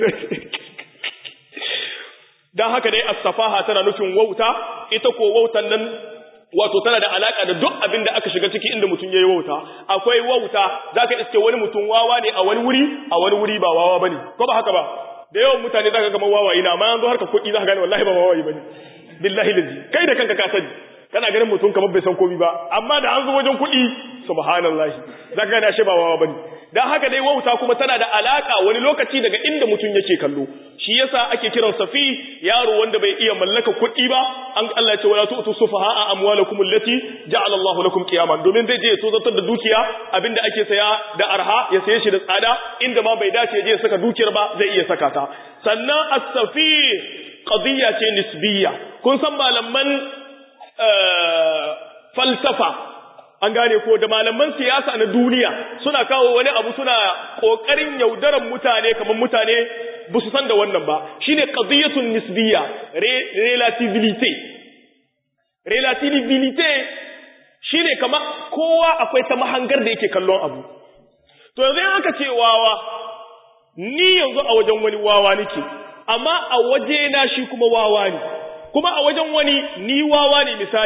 dan haka dai as-safaha tana nufin wauta ita ko wautan nan wato tana da alaka da duk abin da aka shiga ciki inda mutum yayi wauta akwai wauta zaka iske wani mutum wawa ne a wani wuri a wani wuri ba wawa bane ko ba haka ba da yawan mutane zaka ga wawaye na amma yanzu harka kuɗi zaka gane wallahi ba wawaye bane billahi lazi kai da kanka ka sani kana ganin mutum kamar bai san komai ba amma da an zo wajen kuɗi subhanallahi zaka gane ashe ba wawa bane dan haka dai wauta kuma tana da alaka wani lokaci daga inda mutum yake kallo shi yasa ake kiran safi yaro wanda bai iya mallaka kuɗi ba an Allah ya ce wala tu'tu sufaha'a amwalakum allati ja'ala Allahu lakum qiyaman domin zai je ya tozartar da dukiya abinda ake saya da arha ya saye shi da tsada inda ma bai dace ya je ya saka dukiyar ba zai iya saka ta sannan as-safi qadiyya ce nisbiyya kun san malaman falsafa an gane ko da malaman siyasa na duniya suna kawo wani abu suna kokarin yaudaran mutane kamar mutane ba su san da wannan ba shine qadiyatun nisbiyya relativity relativity shine kamar kowa akwai ta mahangar da yake kallon abu to yanzu aka ce wawa ni yanzu a wajen wani wawa nake amma a waje na shi kuma wawa ne kuma a wajen wani ni wawa ne misali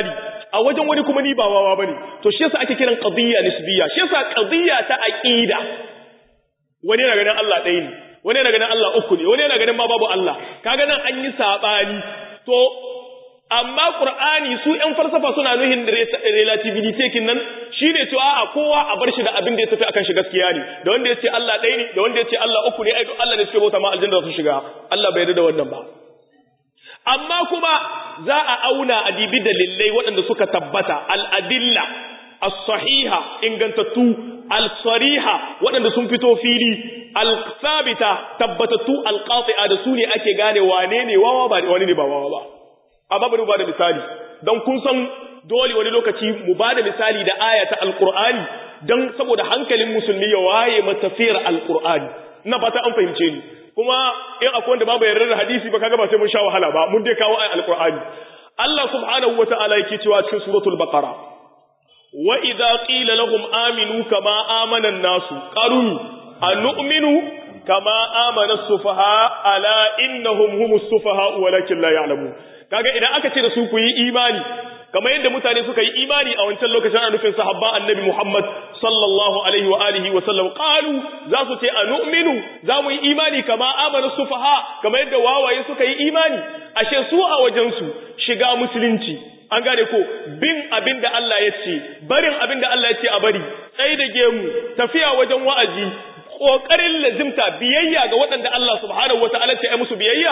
a wajen wani kuma ni ba wawa bane to shi yasa ake kiran qadiyya nisbiyya shi yasa qadiyya ta aqida wani yana ganin Allah ɗaya ne wani yana ganin Allah uku ne wani yana ganin ma babu Allah kaga nan an yi sabani to amma Qur'ani su ƴan falsafa suna nuhin relativity kin nan shine cewa a kowa a bar shi da abin da ya tafi akan shi gaskiya ne da wanda yace Allah ɗaya ne da wanda yace Allah uku ne ai Allah ne suke bauta ma aljanna su shiga Allah bai yarda da wannan ba amma kuma za a auna a dibi dalilai waɗanda suka tabbata al-adilla as-sahiha ingantattu al-sariha waɗanda sun fito fili al-sabita tabbatattu al-qati'a da su ne ake gane wane ne wawa ba wani ne ba wawa ba amma bari mu bada misali don kun san dole wani lokaci mu bada misali da aya ta alqur'ani don saboda hankalin musulmi ya waye matafiyar alqur'ani ina fata an fahimce ni kuma in akwai wanda babu yarda da hadisi ba kaga ba sai mun sha wahala ba mun dai kawo ayat alqur'ani Allah subhanahu wataala yake cewa cikin suratul baqara wa idza qila lahum aminu kama amana an-nasu qalu anu'minu kama amana as-sufaha ala innahum humus sufaha walakin la ya'lamun kaga idan aka ce da su ku yi imani kamar yadda mutane suka yi imani a wancan lokacin ana nufin sahabban annabi Muhammad sallallahu alaihi wa alihi wa sallam qalu za su ce anu'minu za mu yi imani kama amana sufaha kamar yadda wawaye suka yi imani ashe su a wajen su shiga musulunci an gane ko bin abin da Allah ya ce barin abin da Allah ya ce a bari tsaye da gemu tafiya wajen wa'azi kokarin lazimta biyayya ga waɗanda Allah subhanahu wataala ce ai musu biyayya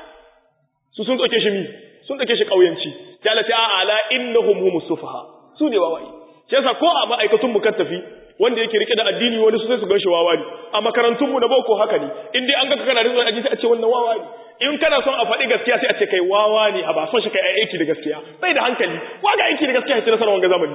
su sun ɗauke shi mi sun ɗauke shi ƙauyanci ta lati a ala innahum humus sufaha su ne wawaye shi yasa ko a ma'aikatun mu tafi wanda yake rike da addini wani su sai su gan shi wawa ne a makarantun mu na boko haka ne in dai an ga kana rinzo addini sai a ce wannan wawa ne in kana son a faɗi gaskiya sai a ce kai wawa ne a ba son shi kai aiki da gaskiya bai da hankali wa ga aiki da gaskiya ya ci nasarar wanga zamani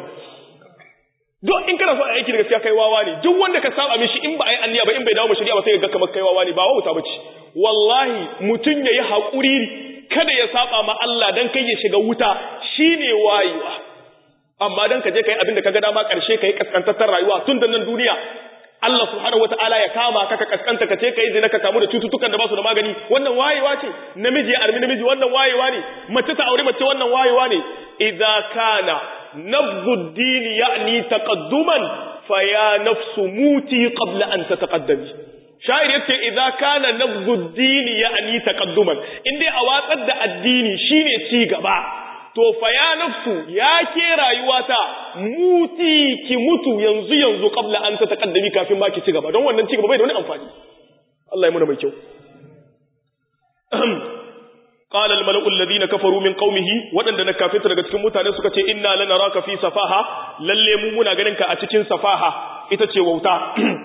duk in kana son aiki da gaskiya kai wawa ne duk wanda ka saba mishi in ba ai anniya ba in bai dawo mu shari'a ba sai ga kamar kai wawa ne ba wauta bace wallahi mutun yayi hakuri kada ya saba ma Allah dan kai ya shiga wuta shine wayewa amma dan ka je kai abin da kaga dama karshe kai kaskantar rayuwa tun da nan duniya Allah subhanahu wataala ya kama ka ka kaskanta ka ce kai zina ka kamu da cututtukan da ba su da magani wannan wayewa ce namiji ya armi namiji wannan wayewa ne mace ta aure mace wannan wayewa ne idza kana nabdhu ad-din ya'ni taqadduman fa ya nafsu muti qabla an tataqaddami sha'ir yace idza kana nabdhu ad-din ya'ni taqadduman indai a watsar da addini shine ci gaba to fa ya nafsu ya ke rayuwata muti ki mutu yanzu yanzu qabla an tataqaddami kafin ma ki ci gaba don wannan ci gaba bai da wani amfani Allah ya muna mai kyau قال الملأ الذين كفروا من قومه ودanda na kafirta daga cikin mutane suka ce inna lanaraka fi safaha lalle mu muna ganin ka a cikin safaha ita ce wauta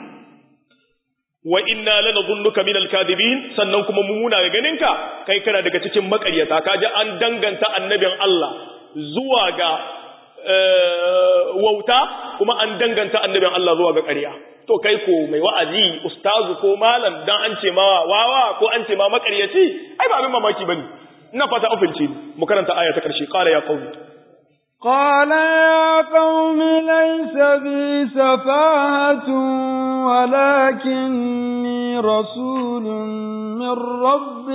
wa inna lanadhunnuka minal kadibin sannan kuma mu muna ganin ka kai kana daga cikin makaryata kaje an danganta annabin Allah zuwa ga wauta kuma an danganta annabin Allah zuwa ga ƙarya to kai ko mai wa'azi ustazu ko malam dan an ce ma wawa ko an ce ma makaryaci ai ba abin mamaki bane ina fata ofinci mu karanta aya ta karshe qala ya qaumi قال يا قوم ليس بي سفاهة ولكني رسول من رب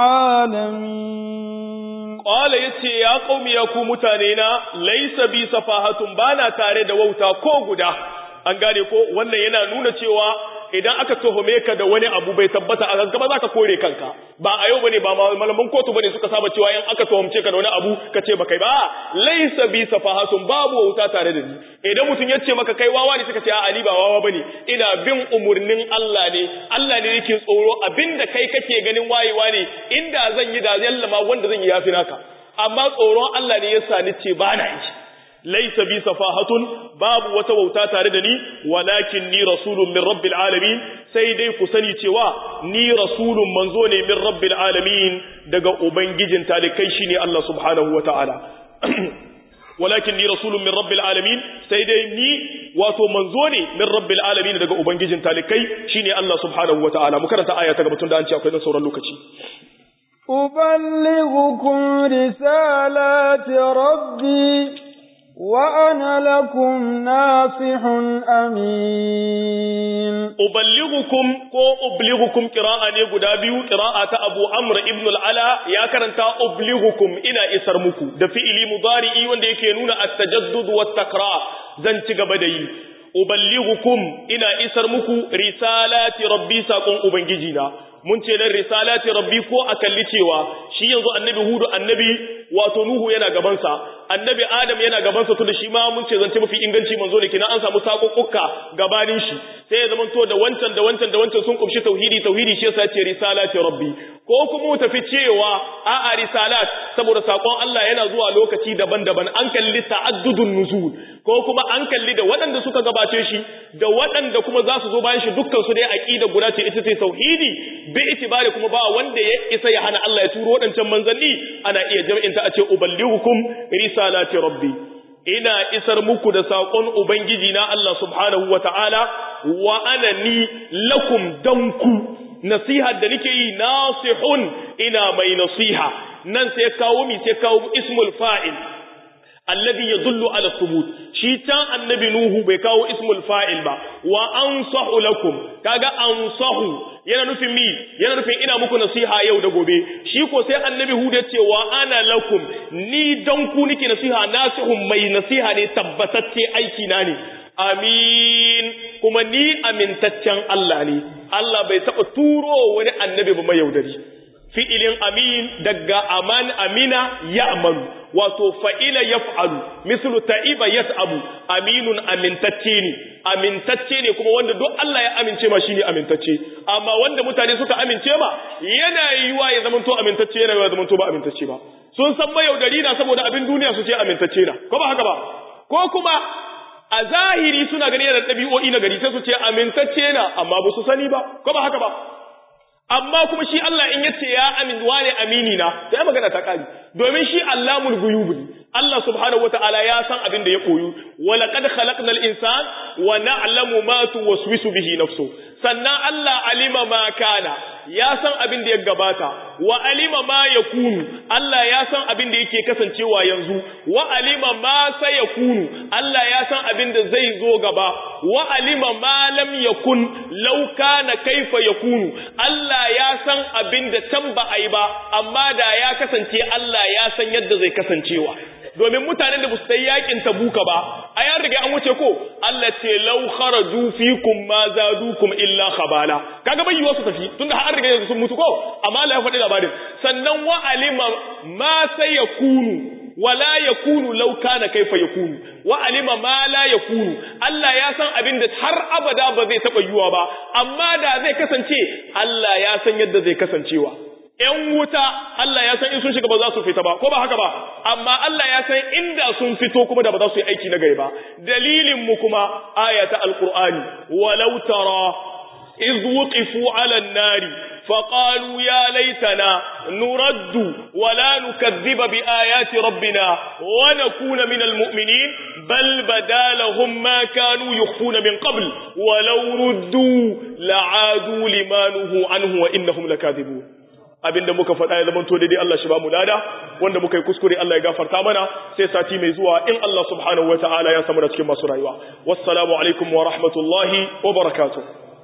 العالمين قال يتي يا قوم يا كو متانينا ليس بي سفاهة بانا تare da wauta ko guda an gane ko wannan yana nuna cewa idan aka tuhume ka da wani abu bai tabbata a gaba za ka kore kanka ba a yau bane ba malaman kotu bane suka saba cewa in aka tuhumce ka da wani abu ka ce ba kai ba laisa bi safahatun babu wauta tare da ni idan mutum ya ce maka kai wawa ne suka ce a ali ba wawa bane ina bin umurnin Allah ne Allah ne yake tsoro abinda kai kake ganin wayewa ne inda zan yi da yallama wanda zan yi yafi naka amma tsoron Allah ne yasa ni ce ba na yi laisa bi safahatun babu wata wauta tare da ni walakin ni rasulun min rabbil alamin sai dai ku sani cewa ni rasulun manzo ne min rabbil alamin daga ubangijin talikai shine Allah subhanahu wataala walakin ni rasulun min rabbil alamin sai dai ni wato manzo ne min rabbil alamin daga ubangijin talikai shine Allah subhanahu wataala mu karanta aya ta gaba tun da an ce akwai dan sauran lokaci أبلغكم رسالات ربي وأنا لكم ناصح أمين uballighukum ko ublighukum qira'a ne guda biyu qira'a ta Abu Amr ibn al-Ala ya karanta ublighukum ina isar muku da fi'ili mudari'i wanda yake nuna at-tajaddud wa takrar zan ci gaba da yi uballighukum ina isar muku risalati rabbi sakon ubangiji na mun ce nan risalati rabbi ko a kalli cewa shi yanzu annabi hudu annabi wato nuhu yana gabansa annabi adam yana gabansa to da shi ma mun ce zance mafi inganci manzo ne kina an samu sakokukka gabanin shi sai ya zamanto da wancan da wancan da wancan sun kumshi tauhidi tauhidi shi yasa ce risalati rabbi ko kuma mu tafi cewa a a risalat saboda sakon Allah yana zuwa lokaci daban-daban an kalli ta'addudun nuzul ko kuma an kalli da waɗanda suka gabace shi da waɗanda kuma za su zo bayan shi dukkan su dai aqida guda ce ita ce tauhidi bi itibari kuma ba wanda ya isa ya hana Allah ya turo waɗancan manzanni ana iya jam'in ta a ce uballighukum risalati rabbi ina isar muku da saƙon ubangiji na Allah subhanahu wata'ala wa ana ni lakum danku nasiha da nake yi nasihun ina mai nasiha nan sai kawo mi sai kawo ismul fa'il alladhi yadullu ala thubut shi can annabi nuhu bai kawo ismul fa'il ba wa ansahu lakum kaga ansahu yana nufin mi yana nufin ina muku nasiha yau da gobe shi ko sai annabi hud ya ce wa ana lakum ni dan ku nake nasiha nasihun mai nasiha ne tabbatacce aiki na ne amin kuma ni amintaccen Allah ne Allah bai taɓa turo wani annabi ba mai yaudari fi'ilin amin daga aman amina ya amanu wato fa'ila ya fa'alu mislu ta'iba ya abu aminun amintacce ne amintacce ne kuma wanda duk Allah ya amince ma shi ne amintacce amma wanda mutane suka amince ma yana yiwuwa ya zamanto amintacce yana yiwuwa ya zamanto ba amintacce ba sun san mayaudari na saboda abin duniya su ce amintacce na ko ba haka ba ko kuma a zahiri suna gani yana ɗabi'o'i na gari sai su ce amintacce na amma ba su sani ba ko ba haka ba amma kuma shi Allah in yace ya amin wane amini na sai magana ta kari domin shi Allahul ghuyub Allah subhanahu wataala ya san abin da ya koyu wa laqad khalaqnal insan wa na'lamu ma tuwaswisu bihi nafsu sannan Allah alima ma kana ya san abin da ya gabata wa alima ma yakunu Allah ya san abin da yake kasancewa yanzu wa alima ma sayakunu Allah ya san abin da zai zo gaba wa alima ma lam yakun law kana kaifa yakunu Allah ya san abin da can ba a yi ba amma da ya kasance Allah ya san yadda zai kasancewa domin mutanen da ba su yakin tabuka ba a yan riga an wuce ko Allah ce law kharaju fikum ma zadukum illa khabala kaga bai yiwa su tafi tunda har riga yanzu sun mutu ko amma Allah ya faɗi labarin sannan wa alima ma sayakunu wala yakunu law kana kaifa yakunu wa alima ma la yakunu Allah ya san abin da har abada ba zai taba yiwa ba amma da zai kasance Allah ya san yadda zai kasancewa ‘yan wuta Allah ya san in sun shiga ba za su fita ba, ko ba haka ba, amma Allah ya san inda sun fito kuma da ba za su yi aiki na gari ba. Dalilinmu kuma aya ta Alƙur'ani, walau tara, iz wuqifu ala nari, فقالوا يا ليتنا نرد ولا نكذب بآيات ربنا ونكون من المؤمنين بل بدا لهم ما كانوا يخفون من قبل ولو ردوا لعادوا لما نهوا عنه وإنهم لكاذبون abinda muka faɗa ya zama to daidai Allah shi ba mu lada wanda muka yi kuskure Allah ya gafarta mana sai sati mai zuwa in Allah subhanahu wataala ya samu da cikin masu rayuwa wassalamu alaikum wa rahmatullahi wa barakatuh